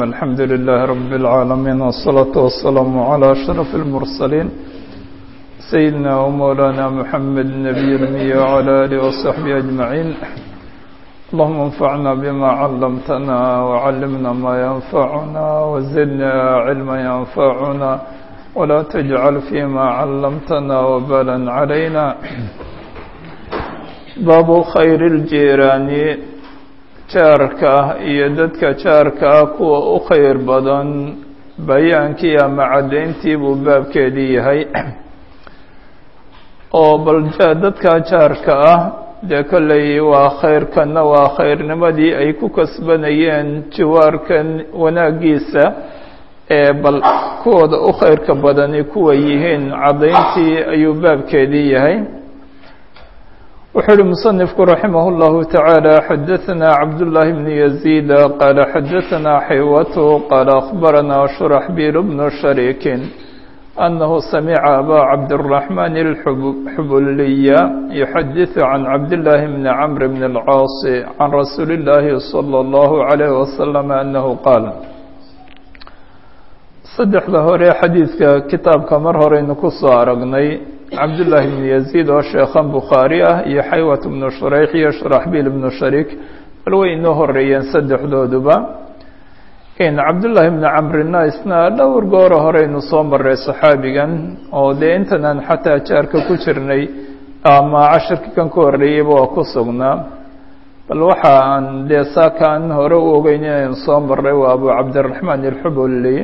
الحمد لله رب العالمين والصلاة والسلام على أشرف المرسلين سيدنا ومولانا محمد النبي الأمي وعلى آله وصحبه أجمعين اللهم انفعنا بما علمتنا وعلمنا ما ينفعنا وزدنا علما ينفعنا ولا تجعل فيما علمتنا وبالا علينا باب خير الجيران jaarka ah iyo dadka jaarka ah kuwa u khayr badan bayaankii ama caddayntii buu baabkeedii yahay oo bal dadka jaarka ah dee kolley waa khayrkanna waa khayrnimadii ay ku kasbanayeen jiwaarkan wanaaggiisa ee bal kuwooda u khayrka badani kuwa yihiin caddayntii ayuu baabkeedii yahay wuxuu uhi muصنifku raximah الlahu taعaalى xadaثna cabdالlahi bn يزيid qaala xadaثna xaywat qaala akhbarana shurxbil bn shariiki أnahu samica aba cabdالرaحman الxubuliya yuxadiث can cabdالlahi bn cmr bn الcاaص can rasuuli الlahi slى الlahu عalيه waslم anahu qaal saddexda hore xadiidka kitaabka mar horeynu ku soo aragnay cabdullaahi bnu yaziid oo sheekhan bukhaari ah iyo xaywat bnu shurayx iyo shuraxbiil bnu shariik bal way inoo horeeyeen saddexdooduba cabdullaahi bnu camrina isna dhowr gooro horeynu soo maray saxaabigan oo dee intanaan xataa jaarka ku jirnay ama cashirka kan ka horreeyeyba waa ku sugnaa bal waxa aan dee saaka aan hore u ogeyn inaynu soo maray waa abu cabdiraxmaan ilxubuli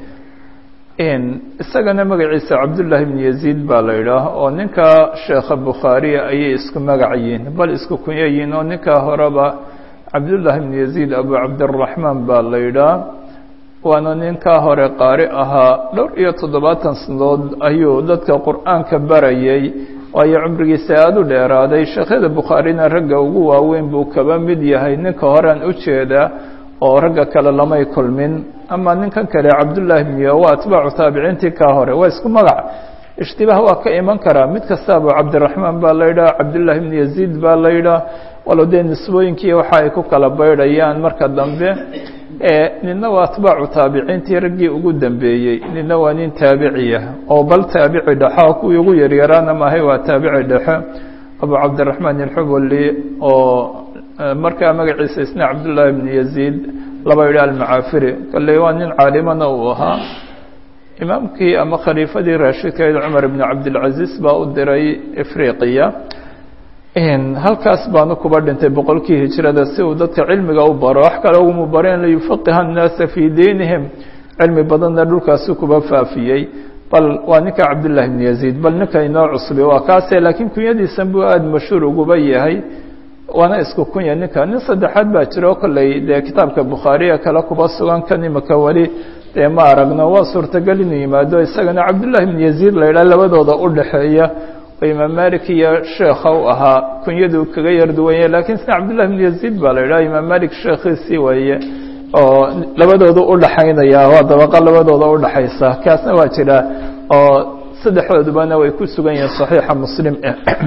isagana magaciisa cabdullaahi bn yaziid baa la yidhaah oo ninka sheekha bukhaariya ayay isku magac yihiin bal isku kunyo yihiin oo ninkaa horeba cabdullaahi bn yaziid abu cabdiraxmaan baa la yidhaah waana ninkaa hore qaari ahaa dhowr iyo toddobaatan sanadood ayuu dadka qur-aanka barayay waayo cumrigiisa aada u dheeraaday sheekhyada bukhaarina ragga ugu waaweyn buu kaba mid yahay ninka horean u jeedaa oo ragga kale lamay kulmin ama ninkan kale cabdullaahi bniyo waa atbaacu taabiciintii kaa hore waa isku magac ishtibaah waa ka iman karaa mid kasta abu cabdiraxmaan baa la yidhaha cabdullaahi bni yaziid baa la yidhaha walo dee nisbooyinkii waxa ay ku kala baydhayaan marka dambe nina waa atbaacu taabiciintii raggii ugu dambeeyey nina waa nin taabiciya oo bal taabici dhexo kuwii ugu yaryaraana maahay waa taabici dhexe abu cabdiraxmaan ilxubuli oo markaa magaciisa isna cabdullaahi bn yaziid laba yidhi almacaafiri kalley waa nin caalimana uu ahaa imaamkii ama khaliifadii raashidkayd cumar ibn cabdilcaziz baa u diray afriqiya halkaas baanu kuba dhintay boqolkii hijrada si uu dadka cilmiga u baro wax kale uguma bareen liyufaqiha annaasa fii diinihim cilmi badanna dhulkaasu kuba faafiyey bal waa ninka cabdullaahi bn yaziid bal ninka inoo cusbi waa kaase laakiin kunyadiisan buu aada mashhuur uguba yahay waana isku kunya ninka nin saddexaad baa jira oo kolley dee kitaabka bukhaariya kale kuba sugan kan imaka weli dee ma aragno waa suurtagal inuu yimaado isagana cabdullaahi bn yaziid la yidhaha labadooda u dhexeeya oo imaam malik iyo sheekha u ahaa kunyadu kaga yar duwanya lakiin sina cabdullahi bn yaziid baa la yidhaha imaam malik sheekhiisii weeye oo labadooda udhaxaynaya waa dabaqa labadooda udhaxaysa kaasna waa jira oo saddexdoodubana way ku sugan yihiin saxiixa muslim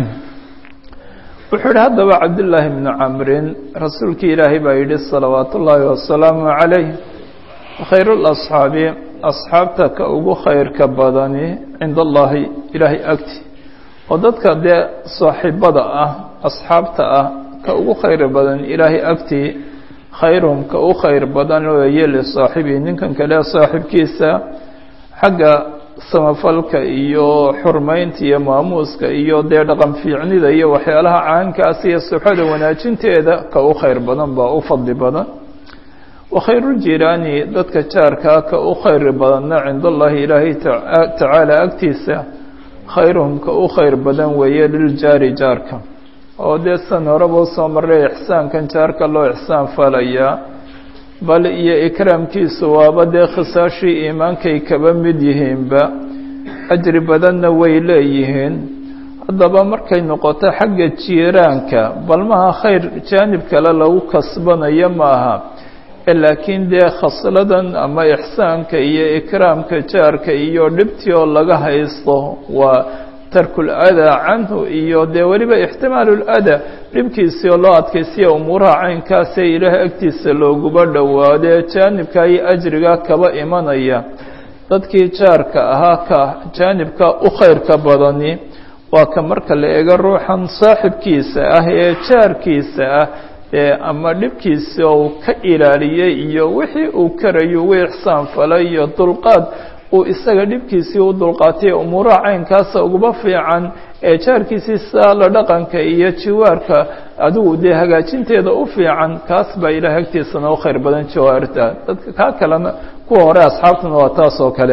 wuxuu yihi haddaba cabdullaahi bnu camrin rasuulkii ilaahay baa yidhi salawaat ullaahi wasalaamu calayh khayr lasxaabi asxaabta ka ugu khayrka badani cinda allaahi ilaahay agti oo dadka dee saaxiibada ah asxaabta ah ka ugu khayr badan ilaahay agti khayrum ka u khayr badan weeye lisaaxibii ninkan kale saaxibkiisa xagga samafalka iyo xurmaynta iyo maamuuska iyo dee dhaqan fiicnida iyo waxyaalaha caankaas iyo suxada wanaajinteeda ka u khayr badan baa u fadli badan wa khayruljiraani dadka jaarkaa ka u khayr badanna cinda allaahi ilaahay tacaala agtiisa khayruhum ka u khayr badan weeye liljaari jaarka oo dee san horeba usoo marray ixsaankan jaarka loo ixsaan falayaa bal iyo ikraamkiisu waaba dee khisaashii iimaankay kaba mid yihiinba ajri badanna way leeyihiin haddaba markay noqoto xagga jiiraanka bal maha khayr jaanib kale lagu kasbanayo maaha laakiin dee khasladan ama ixsaanka iyo ikraamka jaarka iyo dhibtii oo laga haysto waa tarku ladaa canhu iyo dee weliba ixtimaalu ladaa dhibkiisii oo loo adkaysiya umuuraha caynkaasee ilaahay agtiisa looguba dhowaadee jaanibka iyo ajriga kaba imanaya dadkii jaarka ahaa ka jaanibka u khayrka badani waa ka marka la eego ruuxan saaxibkiisa ah ee jaarkiisa ah ee ama dhibkiisa uu ka ilaaliyey iyo wixii uu karayo u ixsaan falay iyo dulqaad uu isaga dhibkiisii u dulqaatay umuuraha caynkaasa uguba fiican ee jaarkiisii saa la dhaqanka iyo jiwaarka adigu dee hagaajinteeda u fiican kaas baa ilahay agtiisana u khayr badan jawaarta dadka kaa kalena kuwa hore asxaabtuna waa taas oo kale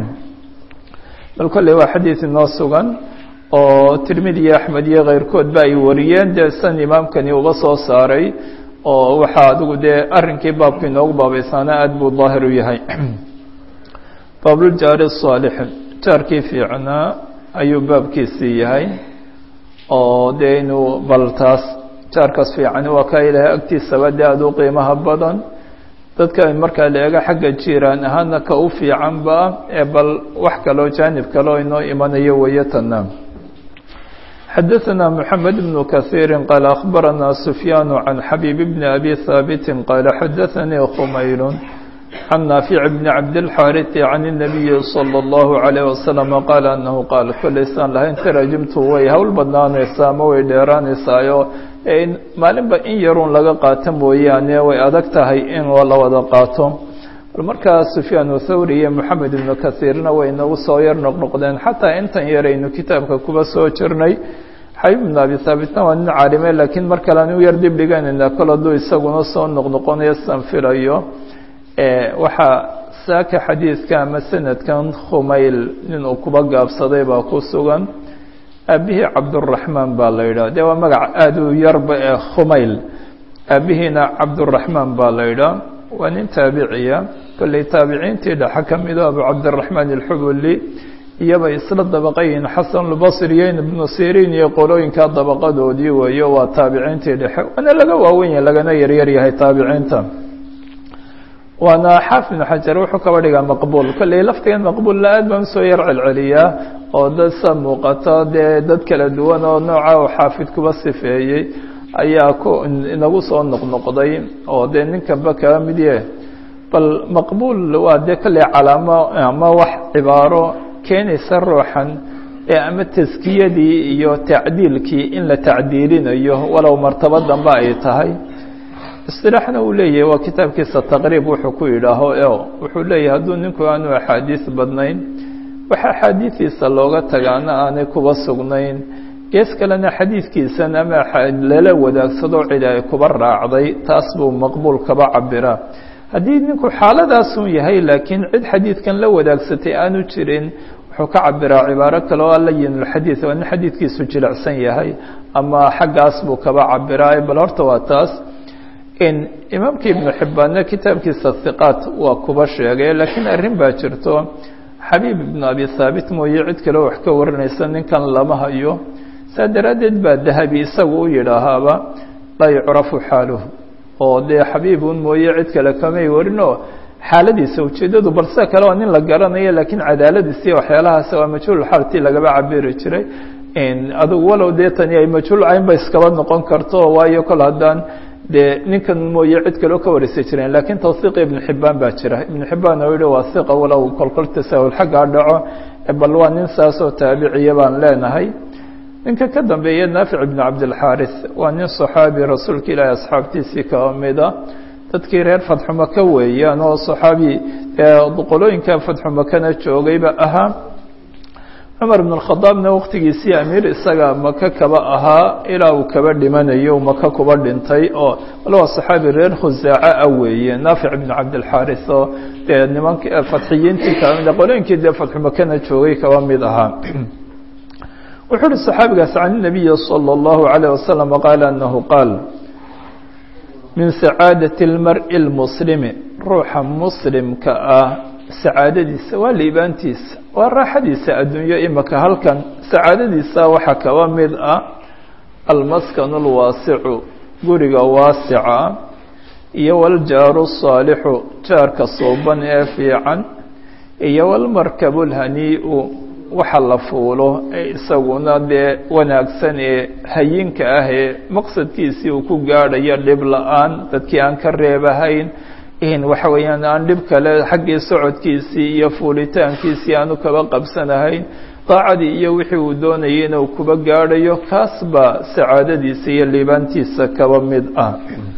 bal kolley waa xadiid inoo sugan oo tirmidi iyo axmed iyo keyrkood ba ay wariyeen dee san imaamkani uba soo saaray oo waxaa adigu dee arrinkii baabku inoogu baabaysaana aada buu daahir u yahay baabuljaari saalix jaarkii fiicnaa ayuu baabkiisii yahay oo dee inuu bal taas jaarkaas fiicani waa kaa ilaahay agtiisaba dee aada u qiimaha badan dadka markaa la eego xagga jiiraan ahaana ka u fiicanba ee bal wax kaloo jaanib kaleo inoo imanayo weeye tana xadaثna mحamed بن kaثيiri qaal akhbarana سufyaan can xabيib bn abi haabiti qaala xadaثanii khmayl can naafic bn cabdالxaariثi can الnabiyi slى الlahu عalيه waslم qaala anahu qaal koleysaan lahayn tarajimtu way hawl badnaanaysaa ama way dheeraanaysaayo maalinba in yarun laga qaato mooyaane way adag tahay in la wada qaato bal markaa sufyaan thawri iyo moxamed ibnu kahiirna way nagu soo yar noqnoqdeen xataa intan yaraynu kitaabka kuba soo jirnay xabiib ibnu abi haabitna waa nin caalime laakiin mar kale anu yar dib dhiganayna kol hadduu isaguna soo noqnoqonayo san filayo waxaa saaka xadiidka ama sanadkan khumayl nin uu kuba gaabsaday baa ku sugan aabihii cabduraxmaan baa la yidhaha dee waa magac aada u yarba ee khumayl aabihiina cabduraxmaan baa la yidhaha waa nin taabiciya kolley taabiciintii dhexe ka mido abu cabdiraxmaan alxubuli iyaba isla dabaqayin xasanulbasriyeyn ibnu siriin iyo qolooyinka dabaqadoodii weeyo waa taabiciintii dhexe waana laga waawen yahay lagana yaryar yahay taabiciinta waana xaafid ibnu xajar wuxuu kaba dhigaa maqbuul kolley laftigan maqbuulla aad baan usoo yar celceliyaa oo dad sa muuqato dee dad kala duwan oo nooca uu xaafid kuba sifeeyey ayaa ku inagu soo noqnoqday oo dee ninkanba kaga mid yahe bal maqbuul waa dee kolley calaamo ama wax cibaaro keenaysa ruuxan ee ama taskiyadii iyo tacdiilkii in la tacdiilinayo walow martaba dambe ay tahay isilaaxna uu leeyahay waa kitaabkiisa taqriib wuxuu ku yidhaaho o wuxuu leeyahay hadduu ninku aanu axaadiis badnayn waxa axaadiistiisa looga tagaana aanay kuba sugnayn gees kalena xadiidkiisan ama lala wadaagsado cid ay kuba raacday taas buu maqbuul kaba cabiraa haddii ninku xaaladaasun yahay laakiin cid xadiidkan la wadaagsatay aanu jirin wuxuu ka cabiraa cibaaro kale oo alayinulxadiid waa nin xadiidkiisu jilicsan yahay ama xaggaas buu kaba cabiraa bal horta waa taas imaamka ibnu xibbaanna kitaabkiisa hiqaat waa kuba sheegay laakiin arrin baa jirto xabiib ibnu abi haabit mooye cid kaleo wax ka waranaysa ninkan lama hayo saa daraaddeed baa dahabi isagu u yidhaahaaba laa yucrafu xaaluhu oo dee xabiibun mooye cid kale kamay warinoo xaaladiisa ujeeddadu bal sida kale waa nin la garanayo laakiin cadaaladiisiiyo waxyaalahaas waa majhuul xaaltii lagaba cabiri jiray adugu walow dee tani ay majhuul caynba iskaba noqon karto waayo kol haddaan dee ninkan mooye cid kaleo ka wareysa jireen lakiin tawhiiqa ibnu xibbaan baa jira ibnu xibbaan oo yihi waa hiqa walow kolkol tasaahul xaggaa dhaco bal waa nin saasoo taabiciya baan leenahay ninka ka dambeeya naafic ibnu cabdilxaaris waa nin saxaabi rasuulka ilaahi asxaabtiisii kaba mida dadkii reer fadxumaka weeyaan oo saxaabi qolooyinka fadxumakana joogayba ahaa cumar ibn اkhadaabna waktigiisii amiir isaga maka kaba ahaa ilaa uu kaba dhimanayo maka kuba dhintay oo wal waa saxaabi reer khusaaca ah weeye naafic ibn cabdilxaaris oo dee nimank fadxiyiintii kaba mid qolooyinkii dee fadxumakana joogay kaba mid ahaa wuxuu uhi saxaabigaas can الnabiyi salى اllahu عalيه wasalam qaala anahu qaal min sacaadaةi اlmar'i اlmuslimi ruuxa muslimka ah sacaadadiisa waa liibaantiisa waa raaxadiisa adduunyo imaka halkan sacaadadiisa waxaa kaba mid ah almaskanu اlwaasicu guriga waasica iyo waljaaru الsaalixu jaarka suuban ee fiican iyo walmarkabu اlhanii'u waxa la fuulo ee isaguna dee wanaagsan ee hayinka ah ee maqsadkiisii uu ku gaadhayo dhib la-aan dadkii aan ka reebahayn waxa weeyaan aan dhib kale xaggii socodkiisii iyo fuulitaankiisii aanu kaba qabsanahayn daacadii iyo wixii uu doonayay inuu kuba gaadhayo kaas baa sacaadadiisa iyo liibaantiisa kaba mid ah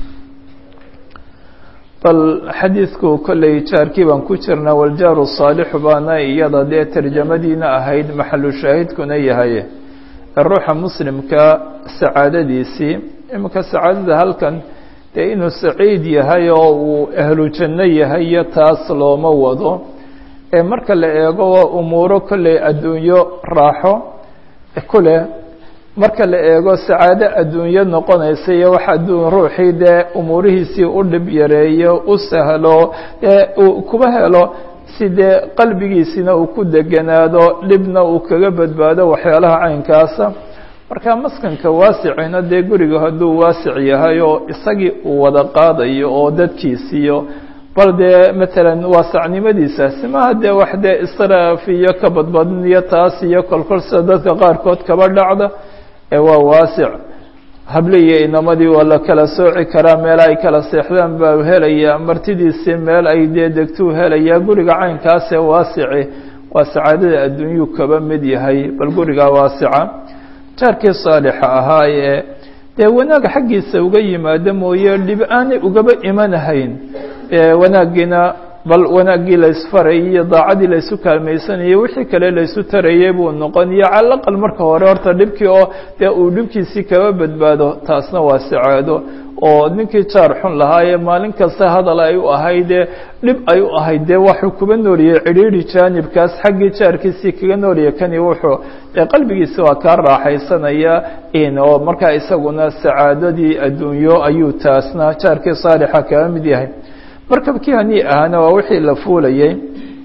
bal xadiidku kolley jaarkii baan ku jirnaa waljaaru saalixu baana iyada dee tarjamadiina ahayd maxalu shaahidkuna yahay ruuxa muslimka sacaadadiisii iminka sacaadada halkan dee inuu saciid yahay oo uu ahlu janno yahay iyo taas looma wado ee marka la eego waa umuuro kolley adduunyo raaxo kuleh marka la eego sacaado adduunyo noqonaysa iyo wax adduun ruuxii dee umuurihiisii u dhib yareeyo u sahlo dee uu kuba helo si dee qalbigiisina uu ku deganaado dhibna uu kaga badbaado waxyaalaha caynkaasa marka maskanka waasicina dee guriga hadduu waasic yahay oo isagii uu wada qaadayo oo dadkiisiiyo bal dee matalan waasacnimadiisaasi maha dee wax dee israaf iyo ka badbadin iyo taas iyo kolkol sida dadka qaarkood kaba dhacda ee waa waasic hable iyo inamadii waa la kala sooci karaa meel ay kala seexdaan baa helaya martidiisii meel ay dee degtuu helayaa guriga caynkaasee waasici waa sacaadada adduunyuu kaba mid yahay bal gurigaa waasica jaarkii saalixa ahaa ee dee wanaag xaggiisa uga yimaado mooye dhib aanay ugaba imanahayn wanaaggiina bal wanaaggii laysfarayay iyo daacadii laysu kaalmaysanayay wixii kale laysu tarayay buu noqon iyo calaqal marka hore horta dhibkii oo dee uu dhibkiisii kaba badbaado taasna waa sacaado oo ninkii jaar xun lahaayee maalin kasta hadal ay u ahaydee dhib ay u ahayd dee waxuu kuba nooliyey cidhiidhi jaanibkaas xaggii jaarkiisii kaga nooliya kani wuxuu dee qalbigiisi waa kaa raaxaysanaya oo markaa isaguna sacaadadii adduunyo ayuu taasna jaarkii saalixa kaga mid yahay markabkii hanii ahaana waa wixii la fuulayey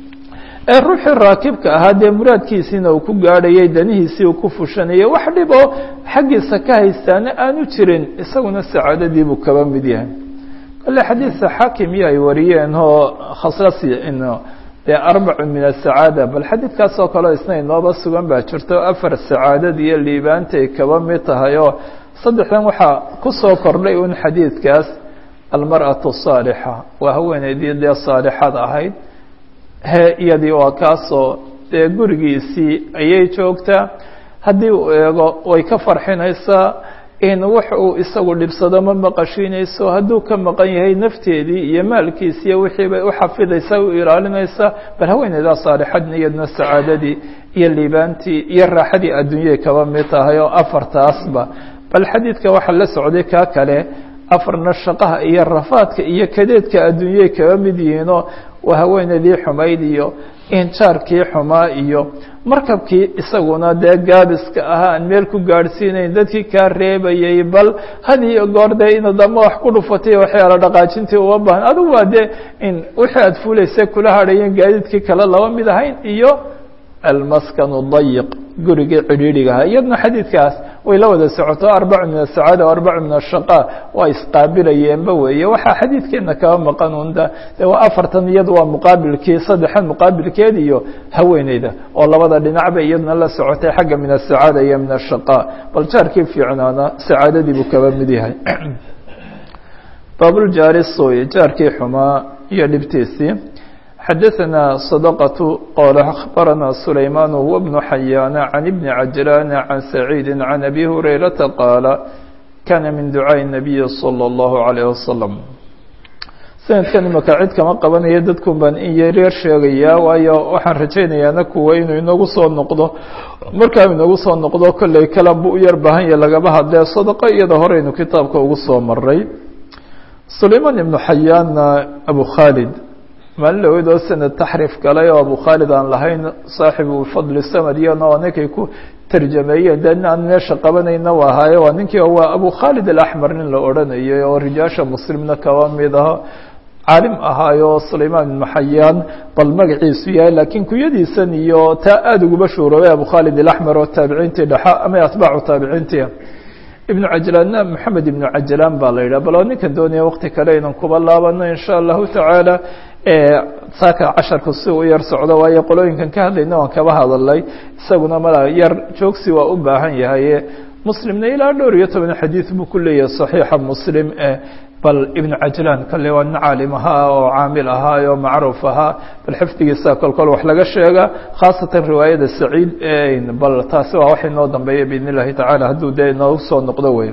ee ruuxii raakibka ahaa dee muraadkiisiina uu ku gaadhayay danihiisii uu ku fushanayay wax dhib oo xaggiisa ka haystaana aanu jirin isaguna sacaadadii buu kaba mid yahay kale xadiidka xaakim iyo ay wariyeen oo khaslas dee arbacu min asacaada bal xadiidkaas oo kaleo isna inooba sugan baa jirto afar sacaadad iyo liibaantay kaba mid tahay oo saddexdan waxaa kusoo kordhay un xadiidkaas almarأaة الصاalixa waa haweeneydii dee saalixad ahayd he iyadii waa kaasoo dee gurigiisii ayay joogtaa haddii uu eego way ka farxinaysaa in wax uu isagu dhibsado ma maqashiinayso hadduu ka maqan yahay nafteedii iyo maalkiisi iyo wixii bay u xafidaysaa u ilaalinaysaa bal haweeneydaa saalixadna iyadna sacaadadii iyo liibaantii iyo raaxadii adduunyay kaba mid tahay oo afartaasba bal xadiidka waxaa la socday kaa kale afarna shaqaha iyo rafaadka iyo kadeedka adduunyay kaba mid yihiinoo waa haweeneydii xumayd iyo injaarkii xumaa iyo markabkii isaguna dee gaabiska ahaa aan meel ku gaadhsiinayn dadkii kaa reebayay bal had iyo goor dee inaad ama wax ku dhufatay waxyaala dhaqaajintii uma baahan adigu waa dee in wixii aad fuulaysa kula hadhayeen gaadiidkii kale laba mid ahayn iyo almaskanu dayiq gurigii cidhiidhigaha iyadna xadiidkaas way la wada socoto arbacu min asacaada o arbacu min ashaqa waa isqaabilayeenba weeye waxaa xadiidkeena kaba maqan unda de waa afartan iyadu waa muqaabilkii saddexan muqaabilkeed iyo haweeneyda oo labada dhinacba iyadna la socotay xagga min asacaada iyo min ashaqa bal jaarkii fiicnaana sacaadadii buu kaba mid yahay baabuljaari sooye jaarkii xumaa iyo dhibtiisii xadaثna صدقة qال أخبرنا سليمان هو بن حyان عن بن عجلان عن سعيد عن أبي هريرة قال كان من دعاء النبي صلى الله عليه وسلم sanadkan imaka cid kama qabanaya dadkun baan in yaryar sheegayaa waayo waxaan rajaynayaana kuwa inuu inagu soo noqdo markaa inagu soo noqdo kolley kala bu u yar baahan ya lagaba hadlee sadaqo iyada horeynu kitaabka ugu soo maray sulayman ibnu xayaanna abu khaalid maalin dhaweyd oo sanad taxriif galay oo abu khaalid aan lahayn saaxibu fadli samad iyana oo ninkay ku tarjameeyeen de aan meesha qabanayna waa ahaaye waa ninkii waa abu khaalid alaxmer nin la odhanayay oo rijaasha muslimna kaba mid aho caalim ahaayo sulayman ibnu xayaan bal magaciisu yahay laakiin kuyadiisan iyo taa aada uguba shuuroobay abu khaalid alaxmer oo taabiciintii dhexa ama atbaacu taabiciintii ibnu cajlaanna maxamed ibnu cajlaan baa la yidhah bal oo ninkan doonaya wakti kale aynan kuba laabano in sha allahu tacaala saaka casharku si u yar socdo waayo qolooyinkan ka hadlayna waan kaba hadalay isaguna mala yar joogsi waa u baahan yahaye muslimna ilaa dhowr iyo toban xadiid buu ku leeyahay saxiixa muslim bal ibnu cajlaan kale waa nin caalim ahaa oo caamil ahaa oo macruuf ahaa bal xifdigiisa kolkol wax laga sheega khaasatan riwaayada saciid bal taasi waa wax inoo dambeeya biidn illahi tacaala hadduu dee inoogu soo noqdo wey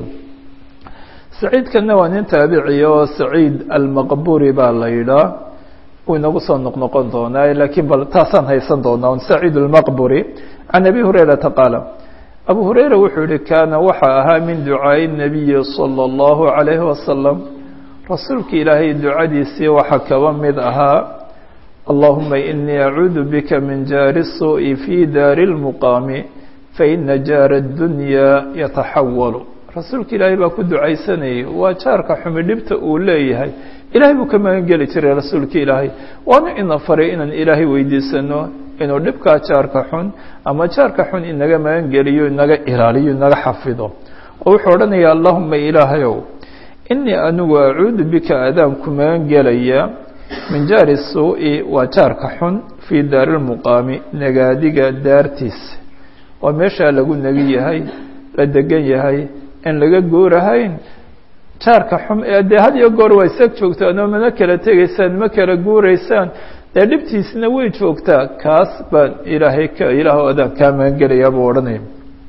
saciidkana waa nin taabiciya oo saciid almaqburi baa la yidhaa uu inagu soo noqnoqon doonaa laakiin bal taasaan haysan doonaa saciid almaqburi can abi hurayrata qaala abu hurayra wuxuu yihi kaana waxa ahaa min ducaa'i nabiyi salى اllahu عalayhi wasalam rasuulka ilaahay ducadiisii waxaa kaba mid ahaa allahuma inii acuudu bika min jaari الsuuءi fi daari اlmuqaami faina jaara اdunyaa yataxawalu rasuulka ilaahay baa ku ducaysanayay waa jaarka xumi dhibta uu leeyahay ilahay buu ka magan geli jiray rasuulka ilaahay waana ina faray inaan ilaahay weydiisano inuu dhibkaa jaarka xun ama jaarka xun inaga magan geliyo inaga ilaaliyo inaga xafido oo wuxuu odhanaya allahuma ilaahayow inii anigu acuudu bika adaan ku magan gelaya min jaari suu'i waa jaarka xun fii daari lmuqaami nagaadiga daartiisa waa meeshaa lagu negi yahay la degan yahay in laga guurahayn jaarka xum ee dee had iyo goor waa isag joogtaan oo mana kala tegaysaan ma kala guuraysaan dee dhibtiisna way joogtaa kaas baan ilaahay ka ilaah adaan kaa magan gelayaa buu odhanaya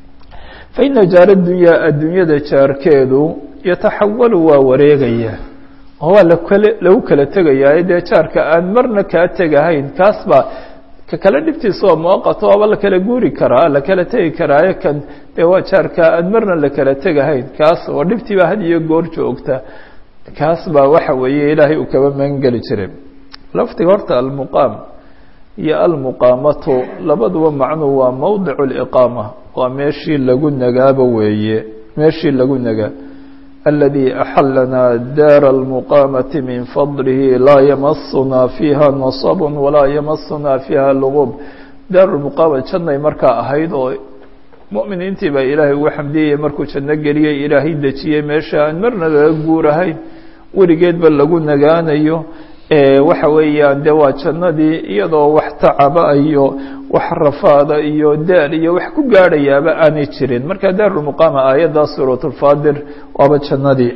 fa ina jaara dunyaa adduunyada jaarkeedu yataxawalu waa wareegaya oo waa lakale lagu kala tegayaa dee jaarka aan marna kaa tegahayn kaas baa ka kale dhibtiisa waa muaqato waaba la kala guuri karaa la kala tegi karaayo kan dee waa jaarka aan marna la kala tegahayn kaas oo dhibtii baa had iyo goor joogta kaas baa waxa weeye ilaahay uu kaba magan geli jiray lafdiga horta almuqaam iyo almuqaamatu labaduba macnuu waa mowdicu liqaama waa meeshii lagu nagaaba weeye meeshii lagu nagaa aladii axalanaa daara almuqaamati min fadlihi laa yamasunaa fiiha nasab walaa yamasunaa fiiha lugub daaru lmuqaama jannay markaa ahayd oo mu'miniintii baa ilaahay ugu xamdiyaya markuu janno geliyey ilaahay dejiyey meesha aan marna laga guurahayn weligeedba lagu nagaanayo waxa weeyaan de waa jannadii iyadoo wax tacaba iyo wax rafaada iyo daal iyo wax ku gaadhayaaba aanay jirin marka daarulmuqaama aayadda suuratulfaadir waaba jannadii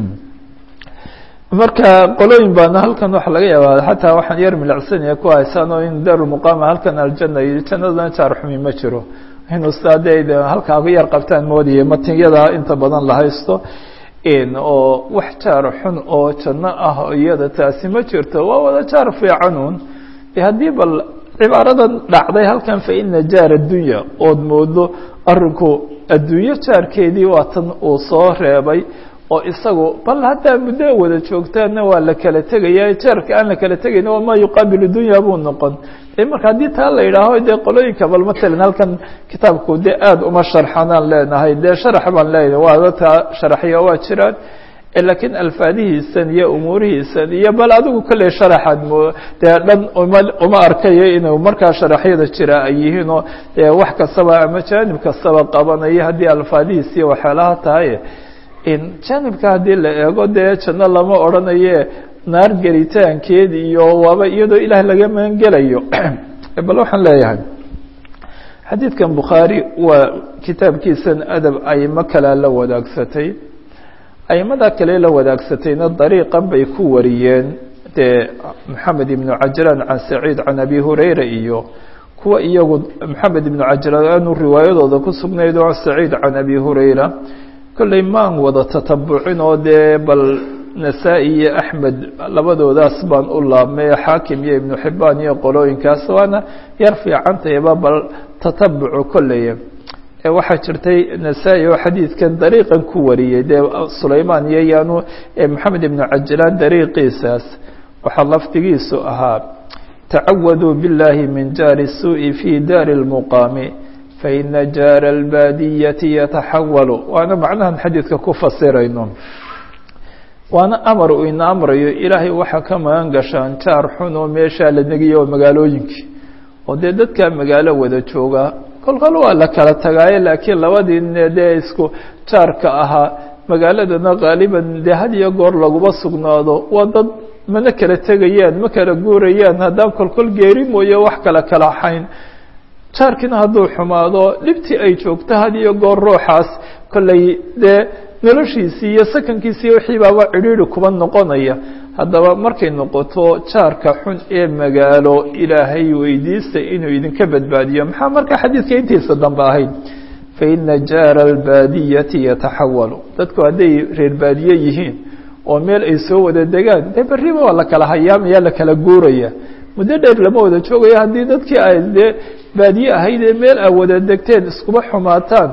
marka qolooyin baana halkan waxa laga yaabaa xataa waxaan yar milacsanaya ku haysaan oo in daarulmuqaama halkan aljana iyo jannadana jaar xumi ma jiro inuu sidaa de halkaa ku yar qabtaan moodaya matinyada inta badan la haysto oo wax jaar xun oo janno ah iyada taasi ma jirto waa wada jaar fiicanuun haddii bal cibaaradan dhacday halkan fa ina jaar addunya ood moodo arinku adduunyo jaarkeedii waa tan uu soo reebay oo isagu bal haddaa muddo wada joogtaanna waa la kala tegaya jaarka aan la kala tegayna waa maa yuqaabilu dunya buu noqon marka haddii taa la yidhaaho dee qolooyinka bal matalan halkan kitaabku dee aada uma sharxanaan leenahay dee sharax baan leenahay waaba taa sharaxya waa jiraan laakiin alfaadihiisan iyo umuurihiisan iyo bal adigu kolley sharaxaad mo dee dhan uma uma arkayo inuu markaa sharaxyada jira ay yihiin oo dee wax kastaba ama jaanib kastaba qabanayo haddii alfaadihiis iyo waxyaalaha tahay jaanibka haddii la eego dee janno lama odhanaye naar gelitaankeed iyo waaba iyadoo ilaah laga magan gelayo bal waxaan leeyahay xadiidkan bukhaari waa kitaabkiisan adab aymo kalea la wadaagsatay aimada kale la wadaagsatayna dariiqan bay ku wariyeen dee maxamed ibnu cajlaan can saciid can abi hurayra iyo kuwa iyagu maxamed ibnu cajlaan aanu riwaayadooda ku sugnayd oo saciid can abi hurayra kolley maan wada tatabucin oo dee bal nasaa-i iyo axmed labadoodaas baan u laabmay xaakim iyo ibnu xibaan iyo qolooyinkaas waana yar fiicantayba bal tatabucu kolley waxaa jirtay nasaa-i oo xadiidkan dariiqan ku wariyey dee sulaymaan iyo yaanu maxamed ibnu cajlaan dariiqiisaas waxaa lafdigiisu ahaa tacawaduu biاllahi min jaari الsuuءi fi daari اlmuqaami faina jaara اlbaadiyati yataxawalu waana macnahan xadiidka ku fasirayno waana amar uu ina amrayo ilaahay waxaa ka magan gashaan jaar xun oo meeshaa la negiya oo magaalooyinkii oo dee dadkaa magaalo wada jooga kolkol waa la kala tagaaye laakiin labadii ne dee isku jaarka ahaa magaaladana qaaliban dee had iyo goor laguma sugnaado waa dad mana kala tegayaan ma kala guurayaan haddaan kolkol geeri mooye wax kala kala xayn jaarkiina hadduu xumaado dhibtii ay joogto had iyo goor ruuxaas kollay dee noloshiisii iyo sakankiisii wixii baaba cidhiidhi kuba noqonaya haddaba markay noqoto jaarka xun ee magaalo ilaahay weydiista inuu idinka badbaadiyo maxaa markaa xadiidka intiisa dambe ahayd faina jaara albaadiyati yataxawalu dadku hadday reer baadiye yihiin oo meel ay soo wada degaan dee berriba waa la kala hayaamaya la kala guuraya muddo dheer lama wada joogayo haddii dadkii ay dee baadiye ahayd ee meel a wada degteen iskuba xumaataan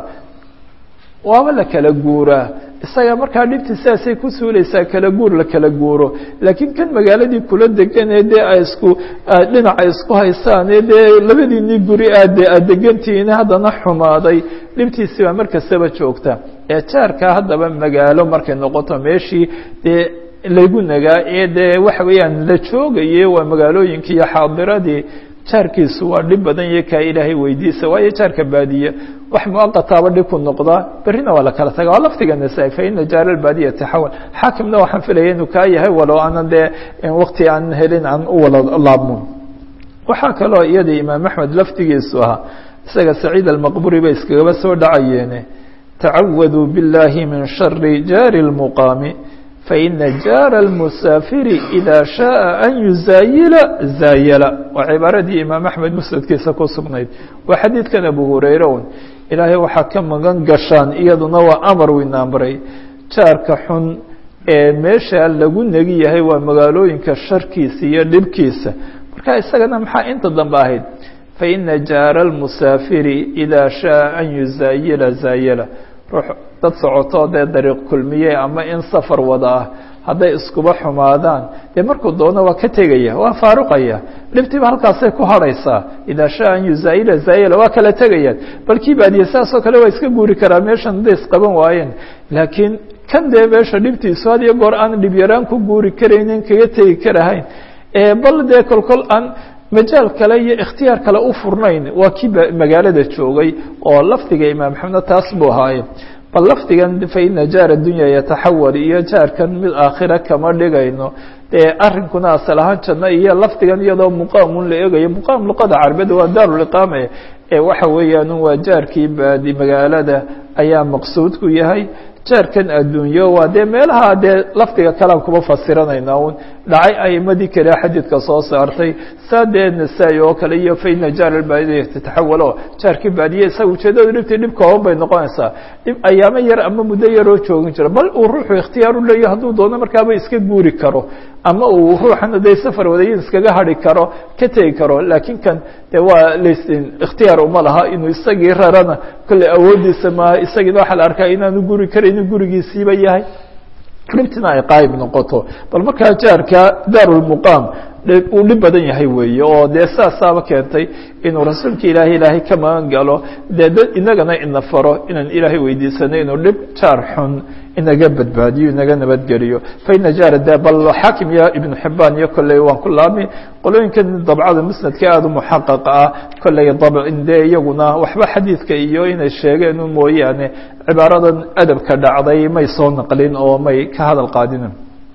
waaba la kala guuraa isaga markaa dhibti sidaasay ku suulaysaa kala guur la kala guuro laakiin kan magaaladii kula degan ee dee ay isku dhinaca isku haysaan ee dee labadiinii guri aad aad degantihiin haddana xumaaday dhibtiisi baa mar kastaba joogta ee jaarka haddaba magaalo markay noqoto meeshii dee lagu nagaa ee dee waxa weeyaan la joogaye waa magaalooyinkii iyo xaadiradii jaarkiisu waa dhib badan iyo kaa ilaahay weydiisa waayo jaarka baadiye wax muaqataaba dhib ku noqdaa berrina waa la kala taga waa laftiga nasaa faina jaara albaadiya taxawal xaakimna waxaan filaya inuu kaa yahay walow aanan dee wakti aan helin aan u wala laabmo waxaa kaloo iyadii imaam axmed laftigiisu ahaa isaga saciid almaqburi bay iskagaba soo dhacayeene tacawaduu biاllahi min shari jaari اlmuqaami faina jaara almusaafiri ida shaءa an yuzaayila zaayala waa cibaaradii imaam axmed musnadkiisa ku sugnayd waa xadiidkan abu hurayre un ilaahay waxaa ka magan gashaan iyaduna waa amar weyna amray jaarka xun ee meesha lagu negi yahay waa magaalooyinka sharkiisa iyo dhibkiisa marka isagana maxaa inta dambe ahayd faina jaara almusaafiri ida shaءa an yuzaayila zaayala ruux dad socotoo dee dariiq kulmiye ama in safar wada ah hadday iskuba xumaadaan dee markuu doono waa ka tegaya waa faaruqaya dhibtiiba halkaasay ku hadhaysaa idaa shaa an yuzaayila zaayila waa kala tegayaan balkii baadiye saasoo kale waa iska guuri karaa meeshan hadday isqaban waayeen laakiin kan dee meesha dhibtiisu had iyo goor aan dhib yaraan ku guuri karaynin kaga tegi karahayn bal dee kolkol aan majaal kale iyo ikhtiyaar kale u furnayn waa kii magaalada joogay oo lafdiga imaam maxamed taas buu ahaaye bal lafdigan faina jaara dunya yataxawal iyo jaarkan mid aakhira kama dhigayno dee arrinkuna asal ahaan janno iyo lafdigan iyadoo muqaamun la eegayo muqaam luqada carbeed waa daaruliqaame ee waxa weeyaan waa jaarkii baadi magaalada ayaa maqsuudku yahay jaarkan adduunyo waa dee meelaha dee lafdiga kalean kuma fasiranayna un dhacay aimadii kale xadiidka soo saartay saa dee nasaa-i oo kale iyo faina jaar albaadiya tataxawal oo jaarkii baadiye isaga ujeedadu dhibtii dhib kooban bay noqonaysaa dhib ayaamo yar ama muddo yaroo joogin jira bal uu ruuxu ikhtiyaar u leeyo hadduu doono markaaba iska guuri karo ama uu ruuxana dee safar wadayin iskaga hadhi karo ka tegi karo laakiin kan dee waa las ikhtiyaar uma laha inuu isagii rarana kolley awooddiisa maaha isagiina waxaa la arkaa inaanu guri karaynin gurigiisiiba yahay dhibtina ay qaayib noqoto bal markaa jaarka daarulmuqaam uu dhib badan yahay weeye oo dee saasaaba keentay inuu rasuulka ilaahay ilaahay ka magan galo dee dad inagana ina faro inaan ilaahay weydiisano inuu dhib jaar xun inaga badbaadiyo inaga nabadgeliyo faina jaara de bal xaakim iyo ibnu xibaan iyo kolley waan ku laabmi qolooyinkan dabcada musnadka aada u muxaqaqa ah kolley dabcin dee iyaguna waxba xadiidka iyo inay sheegeen u mooyaane cibaaradan adabka dhacday may soo naqlin oo may ka hadal qaadinin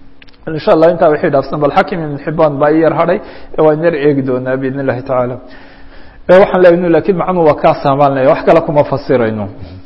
insha allah intaa wixii dhaafsan bal xakim ibn xibaan baa i yar hadhay waan yar eegi doonaa biidn illahi tacaala waxaan leeyahy lakin macnuu waa kaa saamaanaya wax kale kuma fasirayno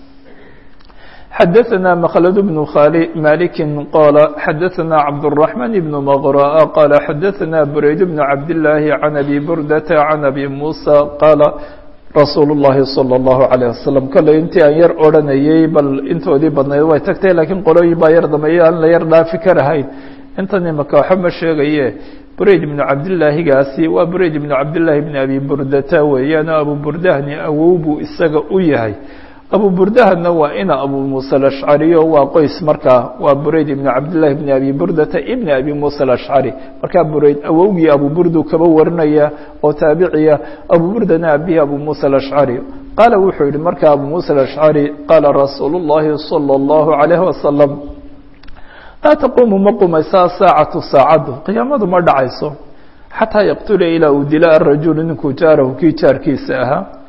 xadaثna mkld بن malik qal xadaثna cabdالرaحman بن mغrا qal xadaثna brayd بن cabdاللahi عan abi burdata عan abi muسى qala rasuul الlahi salى الlahu عalيه wasalam kale intii aan yar odranayey bal intoodii badnayd way tagtay lakiin qolooyin baa yar dambeeye aan la yar dhaafi karahayn intan imaka waxa ma sheegaye brayd ibnu cabdillaahigaasi waa brayd ibnu cabdillaahi bni abi burdata weeyaan abu burdahni awow buu isaga u yahay abu burdahana waa ina abu muuse alashcariyo waa qoys markaa waa burayd ibnu cabdillahi bni abi burdata ibni abi muuse alashcari markaa burayd awowgii abu burdu kaba warinaya oo taabiciya abu burdana abihi abu muuse alashcari qaala wuxuu yihi markaa abu muuse alashcari qaala rasuulu llahi salى اllahu عalayhi wasalam laa taquumu ma qumaysaa saacatu saacaddu qiyaamadu ma dhacayso xataa yaqtula ilaa uu dila arajulu ninkuu jaarahu kii jaarkiisa ahaa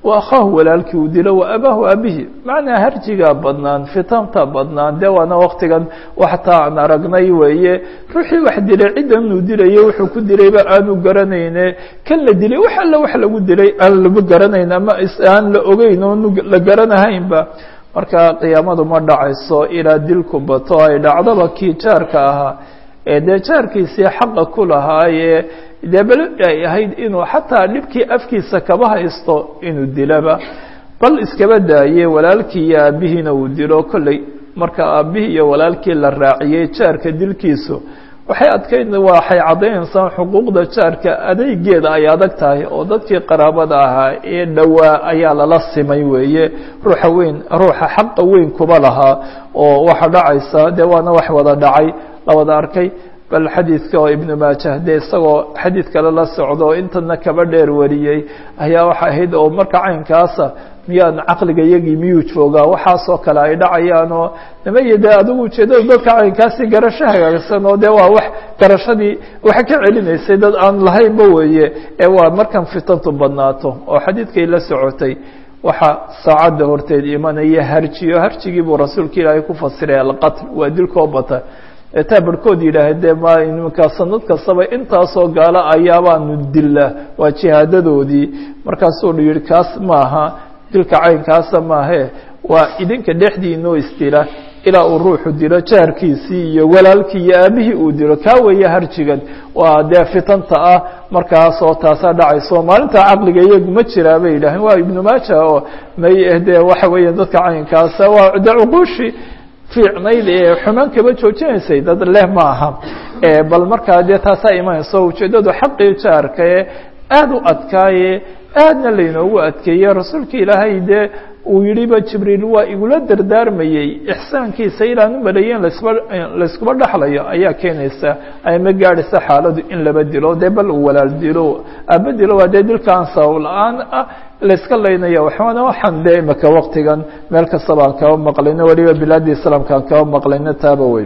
wa akhaahu walaalkii uu dilo wa abaahu aabihi macnaa harjigaa badnaan fitanta badnaan dee waana waktigan waxtaa aan aragnay weeye ruuxii wax dilay ciddan uu dilayo wuxuu ku dilayba aanu garanayne kan la dilay wax alla wax lagu dilay aan lama garanayn ama aan la ogeyn oonu la garanahaynba marka qiyaamadu ma dhacayso ilaa dilku bato ay dhacdaba kii jaarka ahaa ee dee jaarkiisii xaqa ku lahaayee dee bel ay ahayd inuu xataa dhibkii afkiisa kaba haysto inuu dilaba bal iskaba daaye walaalkii iyo aabbihiina uu dilo kolley marka aabbihii iyo walaalkii la raaciyey jaarka dilkiisu waxay adkayn waxay caddaynaysaa xuquuqda jaarka adeygeeda ay adag tahay oo dadkii qaraabada ahaa ee dhowaa ayaa lala simay weeye ruuxa weyn ruuxa xaqa weyn kuba lahaa oo waxa dhacaysa dee waana wax wada dhacay la wada arkay bal xadiidka oo ibnu maajah dee isagoo xadiid kale la socdo oo intana kaba dheer wariyey ayaa waxa ahayd oo marka caynkaasa miyaan caqliga iyagii miyuu joogaa waxaasoo kale ay dhacayaan oo nimaya dee adigu ujeedada dadka caynkaasi garasho hagaagsan oo dee waa wax garashadii waxa ka celinaysay dad aan lahaynba weeye ee waa markan fitantu badnaato oo xadiidkay la socotay waxa saacadda horteed imanaya harjiyo harjigii buu rasuulka ilaahay ku fasiray alqatl waa dilkoo bata eetaa barhkood yidhaah dee ma nimankaa sanad kastaba intaasoo gaalo ayaabaanu dilla waa jihaadadoodii markaasuu yihi kaas maaha dilka caynkaasa maahe waa idinka dhexdiinoo isdila ilaa uu ruuxu dilo jaarkiisii iyo walaalkii iyo aabihii uu dilo kaa weeye harjigan waa dee fitanta ah markaasoo taasaa dhacayso maalinta caqliga iyagu ma jiraa bay yidhaaheen waa ibnu maaja oo may dee waxa weeya dadka caynkaasa waa de cuquushi fiicnayd ee xumaan kaba joojinaysay dad leh ma aha bal markaa dee taasaa imanayso ujeeddadu xaqii jaarka ee aada u adkaaye aadna laynoogu adkeeye rasuulka ilaahay dee uu yidhiba jibriil waa igula dardaarmayey ixsaankiisa ilaan u maleeyeen lasba layskuba dhexlayo ayaa keenaysa ama gaadhaysa xaaladu in laba dilo dee bal uu walaal dilo aaba dilo waa dee dilkaan sabab la-aan ah layska laynaya waxaana waxaan dee imaka waktigan meel kastaba aan kaba maqlayno weliba bilaadii islaamka aan kaba maqlayno taaba weyn